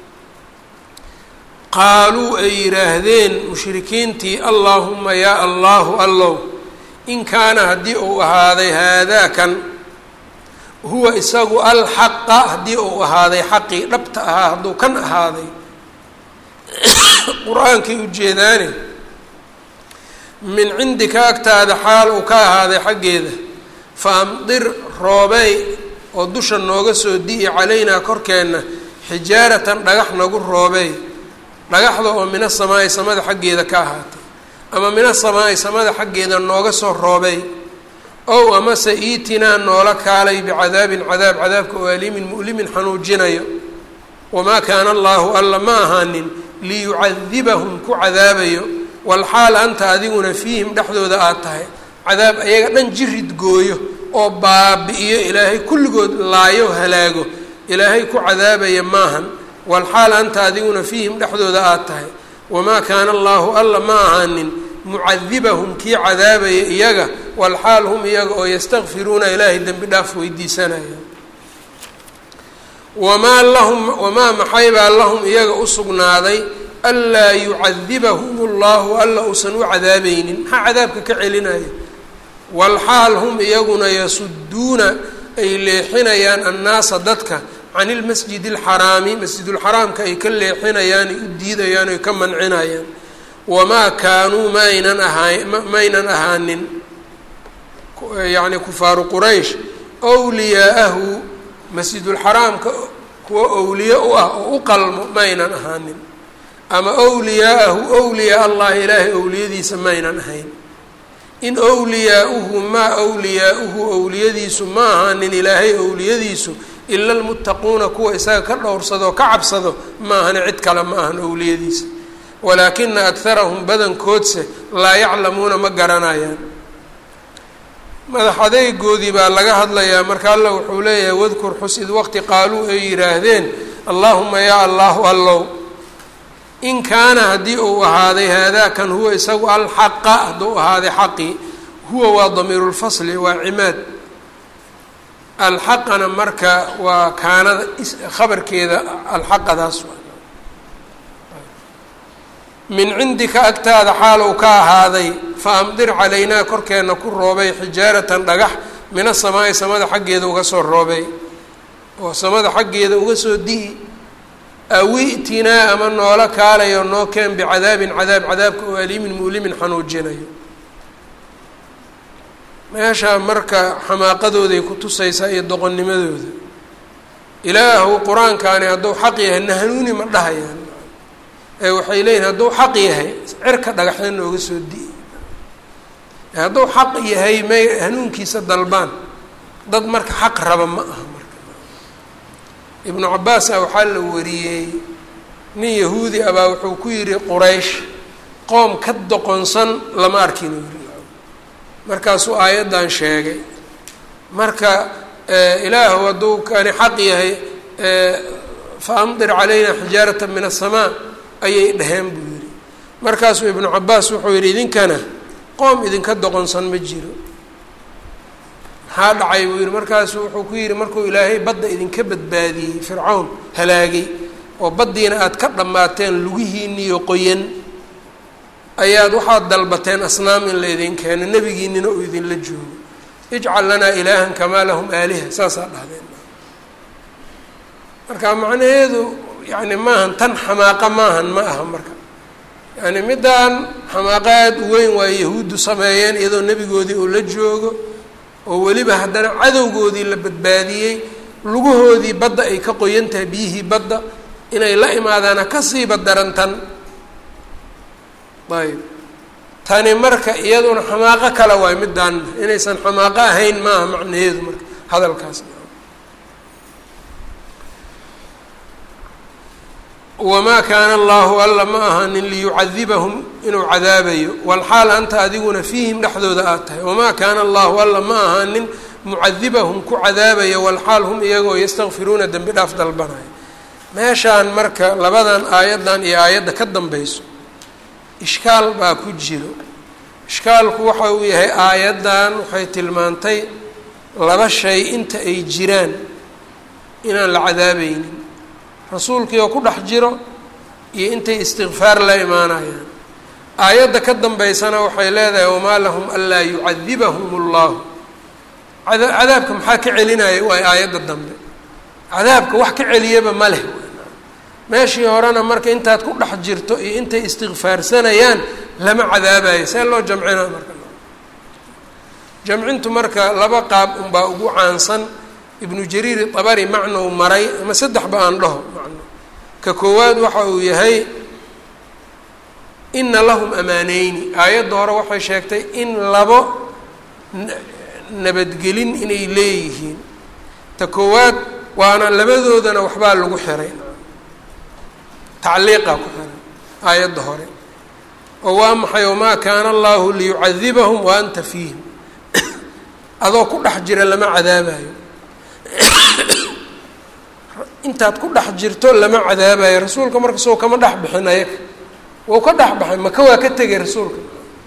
qaaluu ay yidhaahdeen mushrikiintii allaahuma yaa allahu allow in kaana haddii uu ahaaday haadaakan huwa isagu alxaqa haddii uu ahaaday xaqii dhabta ahaa hadduu kan ahaaday qur-aankii ujeedaane min cindika agtaada xaal uu ka ahaaday xaggeeda fa amdir roobey oo dusha nooga soo di'i calaynaa korkeenna xijaaratan dhagax nagu roobey dhagaxda oo mina samaa'i samada xaggeeda ka ahaatay ama mina samaa'i samada xaggeeda nooga soo roobey ow amase iitinaa noola kaalay bicadaabin cadaab cadaabka oo aliimin mu'limin xanuujinayo wamaa kaana allaahu alla ma ahaanin liyucadibahum ku cadaabayo walxaal anta adiguna fiihim dhexdooda aad tahay cadaab ayaga dhan jirid gooyo oo baabi'iyo ilaahay kulligood laayo halaago ilaahay ku cadaabaya maahan walxaal anta adiguna fiihim dhexdooda aad tahay wamaa kaana allaahu alla ma ahaanin mucadibahum kii cadaabaya iyaga walxaal hum iyaga oo yastakfiruuna ilaahay dembi dhaaf weydiisanaya wamaa lahum wamaa maxaybaa lahum iyaga u sugnaaday anlaa yucadibahum allahu alla uusan u cadaabaynin maxaa cadaabka ka celinaya walxaal hum iyaguna yasuduuna ay leexinayaan annaasa dadka can ilmasjidi alxaraami masjidulxaraamka ay ka leexinayaan ay u diidayaan ay ka mancinayaan wamaa kaanuu maaynan ahaa maynan ahaanin yacni kufaaru quraysh wliyaa'ahu masjidulxaraamka kuwa owliye u ah oo u qalmo maynan ahaanin ama wliyaa'ahu wliyaa allahi ilaahay owliyadiisa maynan ahayn in wliyaauhu maa wliyaauhu owliyadiisu ma ahaanin ilaahay owliyadiisu ila almuttaquuna kuwa isaga ka dhowrsado ka cabsado ma ahani cid kale ma ahan owliyadiisa walaakina akharahum badankoodse laa yaclamuuna ma garanayaan madax adeygoodii baa laga hadlayaa marka alla wuxuu leeyahay wadkur xus id waqti qaaluu ay yidhaahdeen allaahuma yaa allahu allow in kaana haddii uu ahaaday haadaakan huwa isagu alxaqa hadduu ahaaday xaqii huwa waa damiiru lfasli waa cimaad alxaqana marka waa kaanada khabarkeeda alxaqadaas min cindika agtaada xaal uu ka ahaaday fa amdir calaynaa korkeenna ku roobay xijaaratan dhagax mina samaa'i samada xaggeeda uga soo roobay oo samada xaggeeda uga soo di'i awi'tinaa ama noola kaalayo noo keen bicadaabin cadaab cadaabka oo aliimin mu'limin xanuujinayo meesha marka xamaaqadooday ku tusaysaa iyo doqonnimadooda ilaahu qur-aankaani hadduu xaq yahay na hanuuni ma dhahayaan ee waxay leeyihin hadduu xaq yahay cirka dhagaxda nooga soo di'i hadduu xaq yahay may hanuunkiisa dalbaan dad marka xaq raba ma aha marka ibnu cabaasa waxaa la wariyey nin yahuudi abaa wuxuu ku yidhi quraysh qoom ka doqonsan lama arkin uu yiri markaasuu aayaddan sheegay marka ilaahu hadduu kani xaq yahay fa amdir calayna xijaarata min aلsamaa ayay dhaheen buu yidhi markaasuu ibnu cabaas wuxuu yidhi idinkana qoom idinka doqonsan ma jiro maxaa dhacay buu yidhi markaasu wuxuu ku yidhi markuu ilaahay badda idinka badbaadiyey fircawn halaagay oo baddiina aada ka dhammaateen lugihiiniyo qoyan ayaad waxaad dalbateen asnaam in la idin keeno nebigiinina uu idinla joogo ijcal lanaa ilaahan kamaa lahum aaliha saasaa dhahdeen marka macnaheedu yani maahan tan xamaaqa maahan ma aha marka yani middaan xamaaqa aada u weyn waa yahuuddu sameeyeen iyadoo nebigoodii uu la joogo oo weliba haddana cadowgoodii la badbaadiyey lugahoodii badda ay ka qoyan tahay biyihii badda inay la imaadaana kasiiba daran tan ayb tani marka iyaduna xamaaqo kale waay middaan inaysan xamaaqo ahayn maaha macnaheedu marka hadalkaas wamaa kaana allahu alla ma ahanin liyucadibahum inuu cadaabayo walxaal anta adiguna fiihim dhexdooda aad tahay wamaa kaana allahu alla ma ahaanin mucadibahum ku cadaabayo walxaal hum iyagoo yastakfiruuna dembi dhaaf dalbanayo meeshaan marka labadan aayaddan iyo aayadda ka dambayso ishkaal baa ku jiro ishkaalku waxa uu yahay aayaddan waxay tilmaantay laba shay inta ay jiraan inaan la cadaabaynin rasuulkii oo ku dhex jiro iyo intay istikfaar la imaanayaan aayadda ka dambaysana waxay leedahay wamaa lahum anlaa yucadibahum اllahu cadaabka maxaa ka celinaya waay aayadda dambe cadaabka wax ka celiyaba ma leh meeshii horena marka intaad ku dhex jirto iyo intay istikfaarsanayaan lama cadaabayo see loo jamcinaa marka jamcintu marka laba qaab unbaa ugu caansan ibnu jariir dabari macnou maray ama saddexba aan dhaho macno ka koowaad waxa uu yahay ina lahum amaaneyni aayadda hore waxay sheegtay in labo nabadgelin inay leeyihiin ta koowaad waana labadoodana waxbaa lagu xiray tacliiqaa ku xiray aayadda hore oo waa maxay wamaa kaana allahu liyucadibahum wa anta fiihim adoo ku dhex jira lama cadaabayo intaad ku dhex jirto lama cadaabayo rasuulka marka soo kama dhex bixin ayaga wau ka dhex baxay maka waa ka tegay rasuulka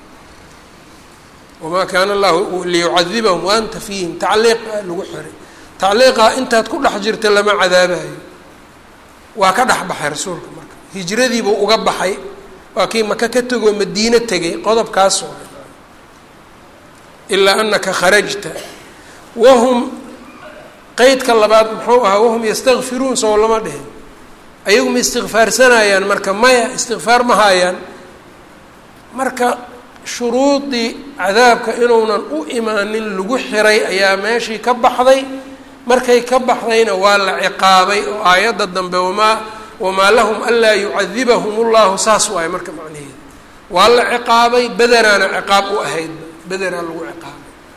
wamaa kaana allahu liyucadibahum wa anta fiihim tacliiq lagu xiray tacliiqa intaad ku dhex jirto lama cadaabayo waa ka dhex baxay rasuulka marka hijradiibuu uga baxay waa kii maka ka tegoo madiine tegay qodobkaas oo ilaa anaka kharajta wahum qeydka labaad muxuu ahaa wahum yastakfiruun sow lama dhihin ayagu ma istikfaarsanayaan marka maya istikfaar ma haayaan marka shuruudii cadaabka inuunan u imaanin lagu xiray ayaa meeshii ka baxday markay ka baxdayna waa la ciqaabay oo aayadda dambe wamaa wamaa lahum anlaa yucadibahum ullahu saas waayo marka macnaheeda waa la ciqaabay bederaana ciqaab u ahayd bederaa lagu ciqaabay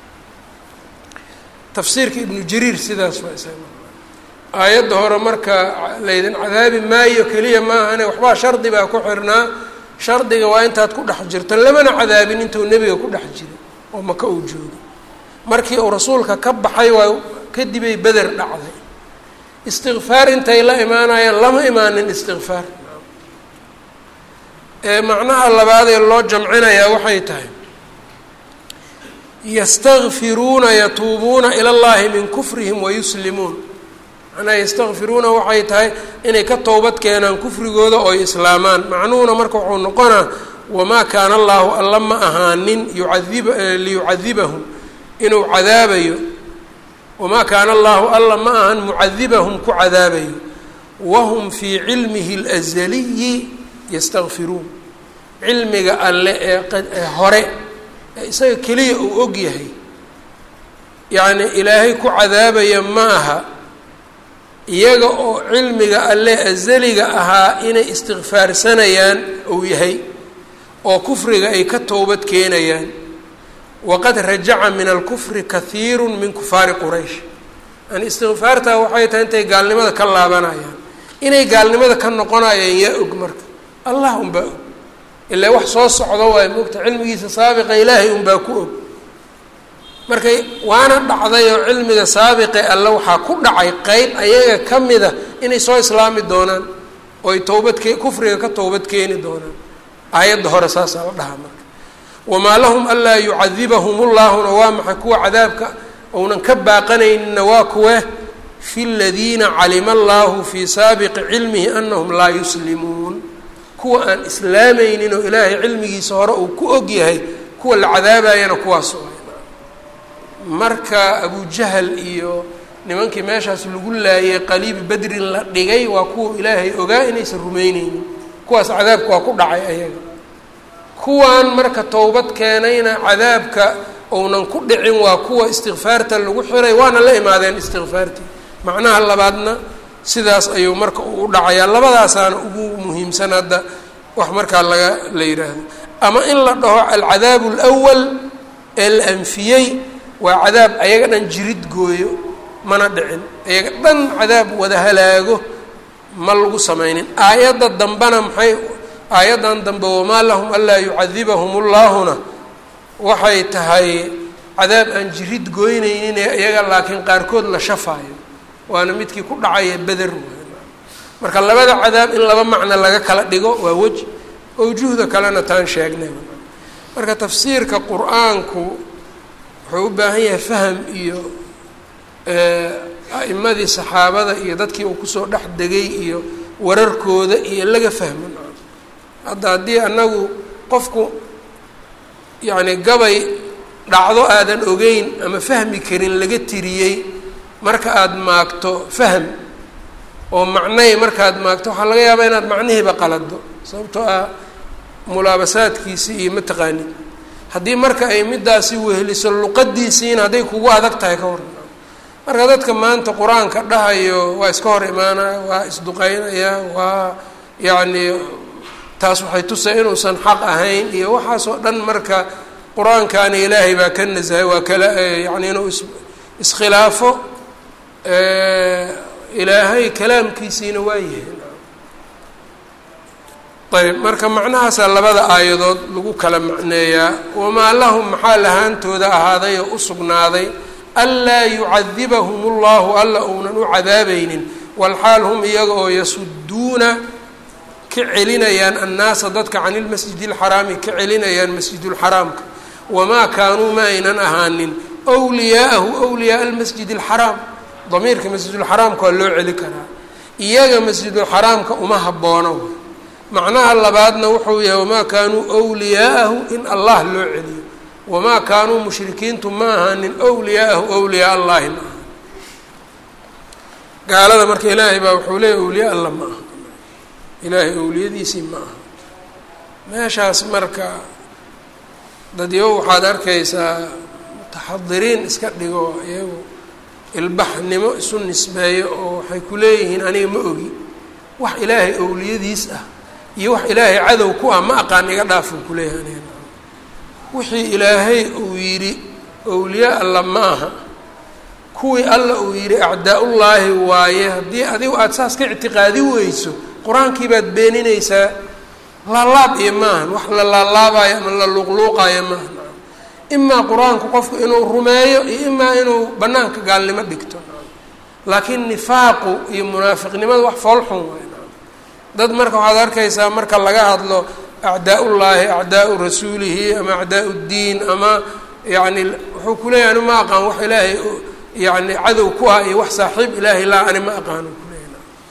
tafsiirka ibnu jariir sidaas waa isaga aayadda hore marka laydin cadaabi maayo keliya maahane waxbaa shardi baa ku xirnaa shardiga waa intaad ku dhex jirto lamana cadaabin intuu nebiga ku dhex jiro oo maka uu joogo markii uu rasuulka ka baxay waa kadibay beder dhacday istikfaar intay la imaanayaan lama imaanin istikfaar ee macnaha labaadee loo jamcinayaa waxay tahay yastakfiruuna yatuubuuna ila llahi min kufrihim wayuslimuun macnaha yastakfiruuna waxay tahay inay ka towbad keenaan kufrigooda ooy islaamaan macnuhuna marka wuxuu noqonaa wamaa kaana allaahu alla ma ahaanin yucadib liyucadibahum inuu cadaabayo wamaa kaana allaahu alla ma ahan mucadibahum ku cadaabayo wahum fii cilmihi اlazaliyi yastakfiruun cilmiga alle ee hore ee isaga keliya uu og yahay yacni ilaahay ku cadaabaya ma aha iyaga oo cilmiga alle azaliga ahaa inay istikfaarsanayaan uu yahay oo kufriga ay ka toobad keenayaan waqad rajaca min alkufri kahiiru min kufaari quraysh yani istikfaartaa waxay tahay intay gaalnimada ka laabanayaan inay gaalnimada ka noqonayaan yaa og marka allah unbaa og ilaa wax soo socdo waay moogta cilmigiisa saabiqa ilaahay unbaa ku og markay waana dhacday oo cilmiga saabiqe alle waxaa ku dhacay qeyb ayaga ka mida inay soo islaami doonaan oo ay towbadke kufriga ka towbad keeni doonaan aayadda hore saasaa la dhahaa marka wamaa lahum anlaa yucadibahum ullaahuna waa maxay kuwa cadaabka ounan ka baaqanaynina waa kuwe fi ladiina calima allaahu fii saabiqi cilmihi anahum laa yuslimuun kuwa aan islaamaynin oo ilaahay cilmigiisa hore uu ku og yahay kuwa la cadaabayana kuwaas marka abujahal iyo nimankii meeshaas lagu laayay qaliibi bedrin la dhigay waa kuwa ilaahay ogaa inaysan rumeyneynin kuwaas cadaabka waa ku dhacay ayaga kuwan marka towbad keenayna cadaabka ounan ku dhicin waa kuwa istikfaarta lagu xiray waana la imaadeen istikfaartii macnaha labaadna sidaas ayuu marka u dhacayaa labadaasaana ugu muhiimsan hadda wax markaa laga la yidhaahdo ama in la dhaho alcadaabu alwal ee la anfiyey waa cadaab ayaga dhan jirid gooyo mana dhicin ayaga dhan cadaab wada halaago ma lagu sameynin aayadda dambena maxay aayaddan dambe wamaa lahum anlaa yucadibahum ullaahuna waxay tahay cadaab aan jirid gooyneynin ee iyaga laakiin qaarkood la shafaayo waana midkii ku dhacaya beder marka labada cadaab in laba macno laga kala dhigo waa weji awjuhda kalena taan sheegnay marka tafsiirka qur-aanku wuxuu u baahan yahay faham iyo a'imadii saxaabada iyo dadkii uu kusoo dhex degay iyo wararkooda iyo laga fahmo hadda haddii anagu qofku yacni gabay dhacdo aadan ogeyn ama fahmi karin laga tiriyey marka aada maagto fahm oo macnay markaad maagto waxaa laga yaabaa inaad macnihiiba qalado sababtoo ah mulaabasaadkiisii iyo ma taqaanid haddii marka ay midaasi weheliso luqadiisiina hadday kugu adag tahay ka hor marka dadka maanta qur-aanka dhahayo waa iska hor imaanaya waa isduqeynaya waa yacni taas waxay tusay inuusan xaq ahayn iyo waxaasoo dhan marka qur-aankaani ilaahay baa ka nasahay waa kala yani inuu is iskhilaafo ilaahay kalaamkiisiina waa yahay ayb marka macnahaasaa labada aayadood lagu kala macneeyaa wamaa lahum maxaa lahaantooda ahaaday oo u sugnaaday anlaa yucadibahum ullahu alla uunan u cadaabaynin walxaal hum iyaga oo yasuduuna ka celinayaan annaasa dadka can ilmasjidi alxaraami ka celinayaan masjidulxaraamka wamaa kaanuu ma aynan ahaanin wliyaa'ahu wliyaaa almasjid alxaraam damiirka masjidulxaraamka waa loo celi karaa iyaga masjidulxaraamka uma haboono macnaha labaadna wuxuu yahay wamaa kaanuu wliyaa'ahu in allah loo celiyo wamaa kaanuu mushrikiintu ma ahaanin wliyaa'ahu wliyaa allahi ma aha gaalada marka ilaahay baa wuxuu leeyahy awliyaa alla ma aha ilaahay awliyadiisii ma aha meeshaas marka dadyo waxaad arkaysaa mutaxadiriin iska dhigo iyagu ilbaxnimo isu nisbeeyo oo waxay ku leeyihiin aniga ma ogi wax ilaahay awliyadiis ah iyo wax ilaahay cadow ku ah ma aqaan iga dhaafuu kuleeyahay aniga wixii ilaahay uu yidhi awliya alla ma aha kuwii alla uu yidhi acdaa-ullaahi waaye haddii adigu aada saas ka ictiqaadi weyso qur-aankii baad beeninaysaa laalaab iyo maahan wax la laalaabayo ama la luuqluuqayo maahan imaa qur-aanku qofku inuu rumeeyo iyo imaa inuu banaanka gaalnimo dhigto laakiin nifaaqu iyo munaafiqnimadu wax foolxun waay dad marka waxaad arkaysaa marka laga hadlo acdaa-ullaahi acdaau rasuulihi ama acdaau ddiin ama yani wuxuu kuleeyahy ani ma aqaan wax ilaahay yani cadow ku ah iyo wax saaxiib ilaahay laa ani ma aqaano kuleeya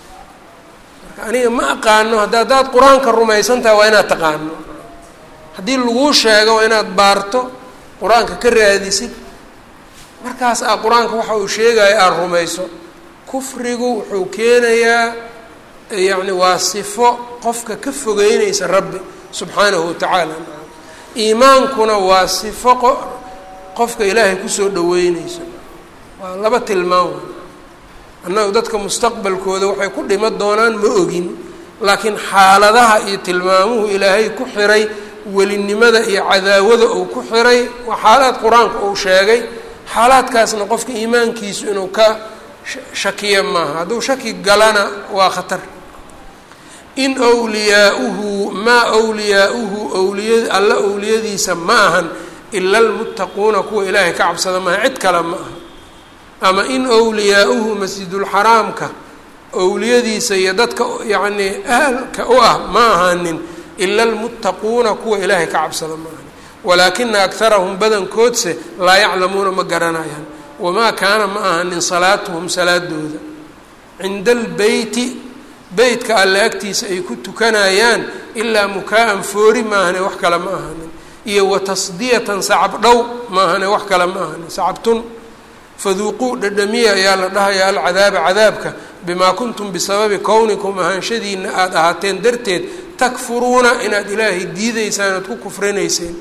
marka aniga ma aqaano hadda haddaad qur-aanka rumaysan tahay waa inaad taqaano haddii laguu sheego waa inaad baarto qur-aanka ka raadisid markaas aa qur-aanka waxa uu sheegayo aada rumayso kufrigu wuxuu keenayaa yacni waa sifo qofka ka fogeynaysa rabbi subxaanahu watacaala iimaankuna waa sifo qo qofka ilaahay kusoo dhaweyneyso waa laba tilmaam annagu dadka mustaqbalkooda waxay ku dhima doonaan ma ogin laakiin xaaladaha iyo tilmaamuhu ilaahay ku xiray welinimada iyo cadaawada uu ku xiray waa xaalaad qur-aanka uu sheegay xaalaadkaasna qofka iimaankiisu inuu ka shakiya maaha hadduu shaki galana waa khatar in wliyaauhu maa wliyaauhu wliya alla owliyadiisa ma ahan ila almuttaquuna kuwa ilaahay ka cabsada maaha cid kale ma aha ama in wliyaauhu masjidulxaraamka owliyadiisa iyo dadka yacnii ahalka u ah ma ahaanin ila almuttaquuna kuwa ilaahay ka cabsada ma ahan walaakina akarahum badankoodse laa yaclamuuna ma garanayaan wamaa kaana ma ahanin salaatuhum salaadooda cinda albeyti beytka alle agtiisa ay ku tukanayaan ilaa mukaa-an foori maahane wax kale ma ahanin iyo wa tasdiyatan sacab dhow maahane wax kale ma ahanin sacabtun faduuquu dhadhamiya ayaa la dhahayaa alcadaaba cadaabka bimaa kuntum bisababi kownikum ahaanshadiina aada ahaateen darteed takfuruuna inaad ilaahay diideysaan oad ku kufrinayseen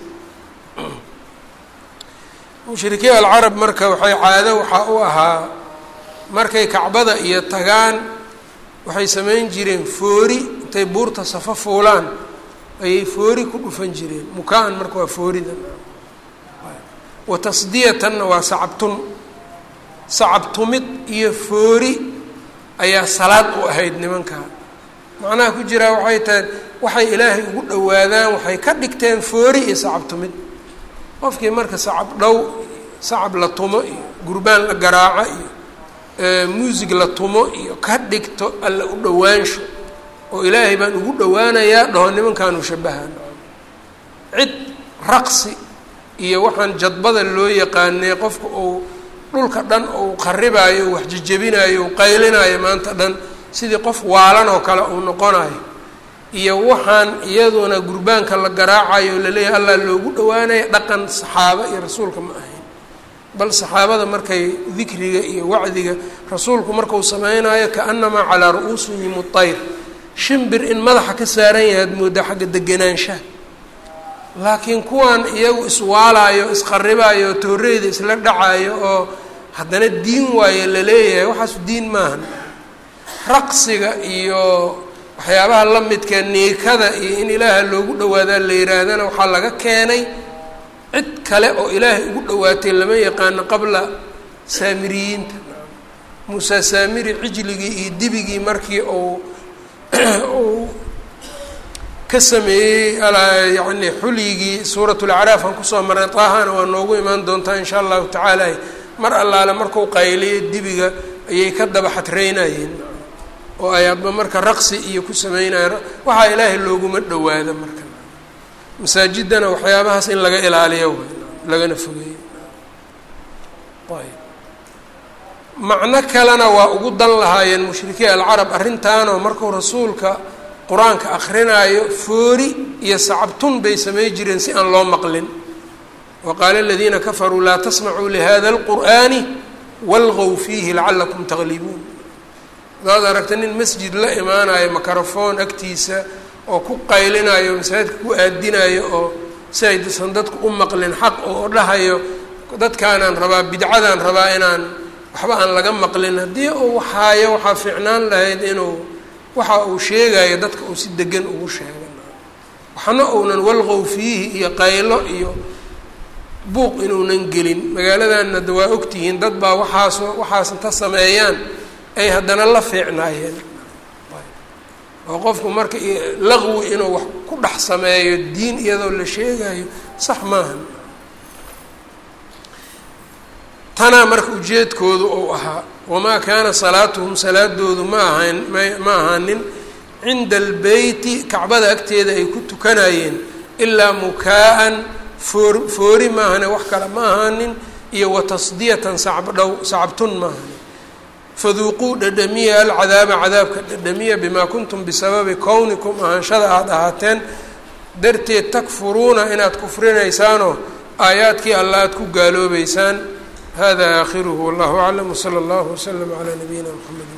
mushrikiin alcarab marka waxay caado waxaa u ahaa markay kacbada iyo tagaan waxay samayn jireen foori intay buurta safo fuulaan ayay foori ku dhufan jireen mukaa-an marka waa foorida wa tasdiyatanna waa sacabtun sacabtumid iyo foori ayaa salaad u ahayd nimankaa macnaha ku jiraa waxay tahay waxay ilaahay ugu dhowaadaan waxay ka dhigteen foori iyo sacabtumid qofkii marka sacab dhow sacab la tumo iyo gurbaan la garaaco iyo muusig la tumo iyo ka dhigto alla u dhowaansho oo ilaahay baan ugu dhowaanayaa dhaho nimankaanu shabahaan cid raqsi iyo waxaan jadbada loo yaqaanay qofka uu dhulka dhan uu qaribaayo wax jejebinaayo u qaylinaayo maanta dhan sidii qof waalan oo kale uu noqonayo iyo waxaan iyaduna gurbaanka la garaacayo o laleeyahay allah loogu dhowaanaya dhaqan saxaaba iyo rasuulka ma ahayn bal saxaabada markay dikriga iyo wacdiga rasuulku markuu samaynayo kaanamaa calaa ru-uusihim utayr shimbir in madaxa ka saaran yahay ad moodaa xagga deganaanshaha laakiin kuwan iyagu iswaalaayo isqaribaayo tooreyda isla dhacaayo oo haddana diin waayo la leeyahay waxaasu diin maahan raqsiga iyo waxyaabaha la midka niikada iyo in ilaaha loogu dhawaadaa la yihaahdana waxaa laga keenay cid kale oo ilaahay ugu dhawaatay lama yaqaano qabla saamiriyiinta muusa saamiri cijligii iyo dibigii markii uu uu ka sameeyey yani xulyigii suurat lacraaf aan kusoo marnay taahana waa noogu imaan doontaa insha allahu tacaala mar allaale marku qayliyo dibiga ayay ka daba xadreynayeen oo ay adba marka raqsi iyo ku sameynaya waxaa ilaahay looguma dhawaada marka masaajidana waxyaabahaas in laga ilaaliyo lagana fogeeyo ayb macno kalena waa ugu dan lahaayeen mushrikiin alcarab arrintaanoo markuu rasuulka qur-aanka akrinaayo foori iyo sacabtun bay samey jireen si aan loo maqlin wa qaala aladiina kafaruu laa tasmacuu lihada alqur'ani walgow fiihi lacalakum taglibuun hadaad aragta nin masjid la imaanayo microfoon agtiisa oo ku qaylinayo masaajidka ku aadinayo oo si ay dasan dadku u maqlin xaq oo dhahayo dadkaanaan rabaa bidcadaan rabaa inaan waxba aan laga maqlin haddii uu waxaayo waxaa fiicnaan lahayd inuu waxa uu sheegayo dadka uu si degan ugu sheega waxna uunan walqow fiihi iyo qaylo iyo buuq inuunan gelin magaaladanna da waa ogtihiin dad baa waxaas waxaas inta sameeyaan ay haddana la fiicnaayeen oo qofku marka laqwi inuu wax ku dhex sameeyo diin iyadoo la sheegayo sax maahan tanaa marka ujeedkoodu uu ahaa wamaa kaana salaatuhum salaadoodu ma ahayn ma ahaanin cinda albeyti kacbada agteeda ay ku tukanayeen ilaa mukaa-an foor foori maahane wax kale ma ahaanin iyo watasdiyatan sacbdhow sacabtun maahanin faduuquu dhadhamiya alcadaaba cadaabka dhadhamiya bimaa kuntum bisababi kownikum ahaanshada aada ahaateen darteed takfuruuna inaad kufrinaysaanoo aayaadkii alla aad ku gaaloobeysaan hada aakhiruhu wallahu aclam wsala allahu waslama calaa nabiyina mxamed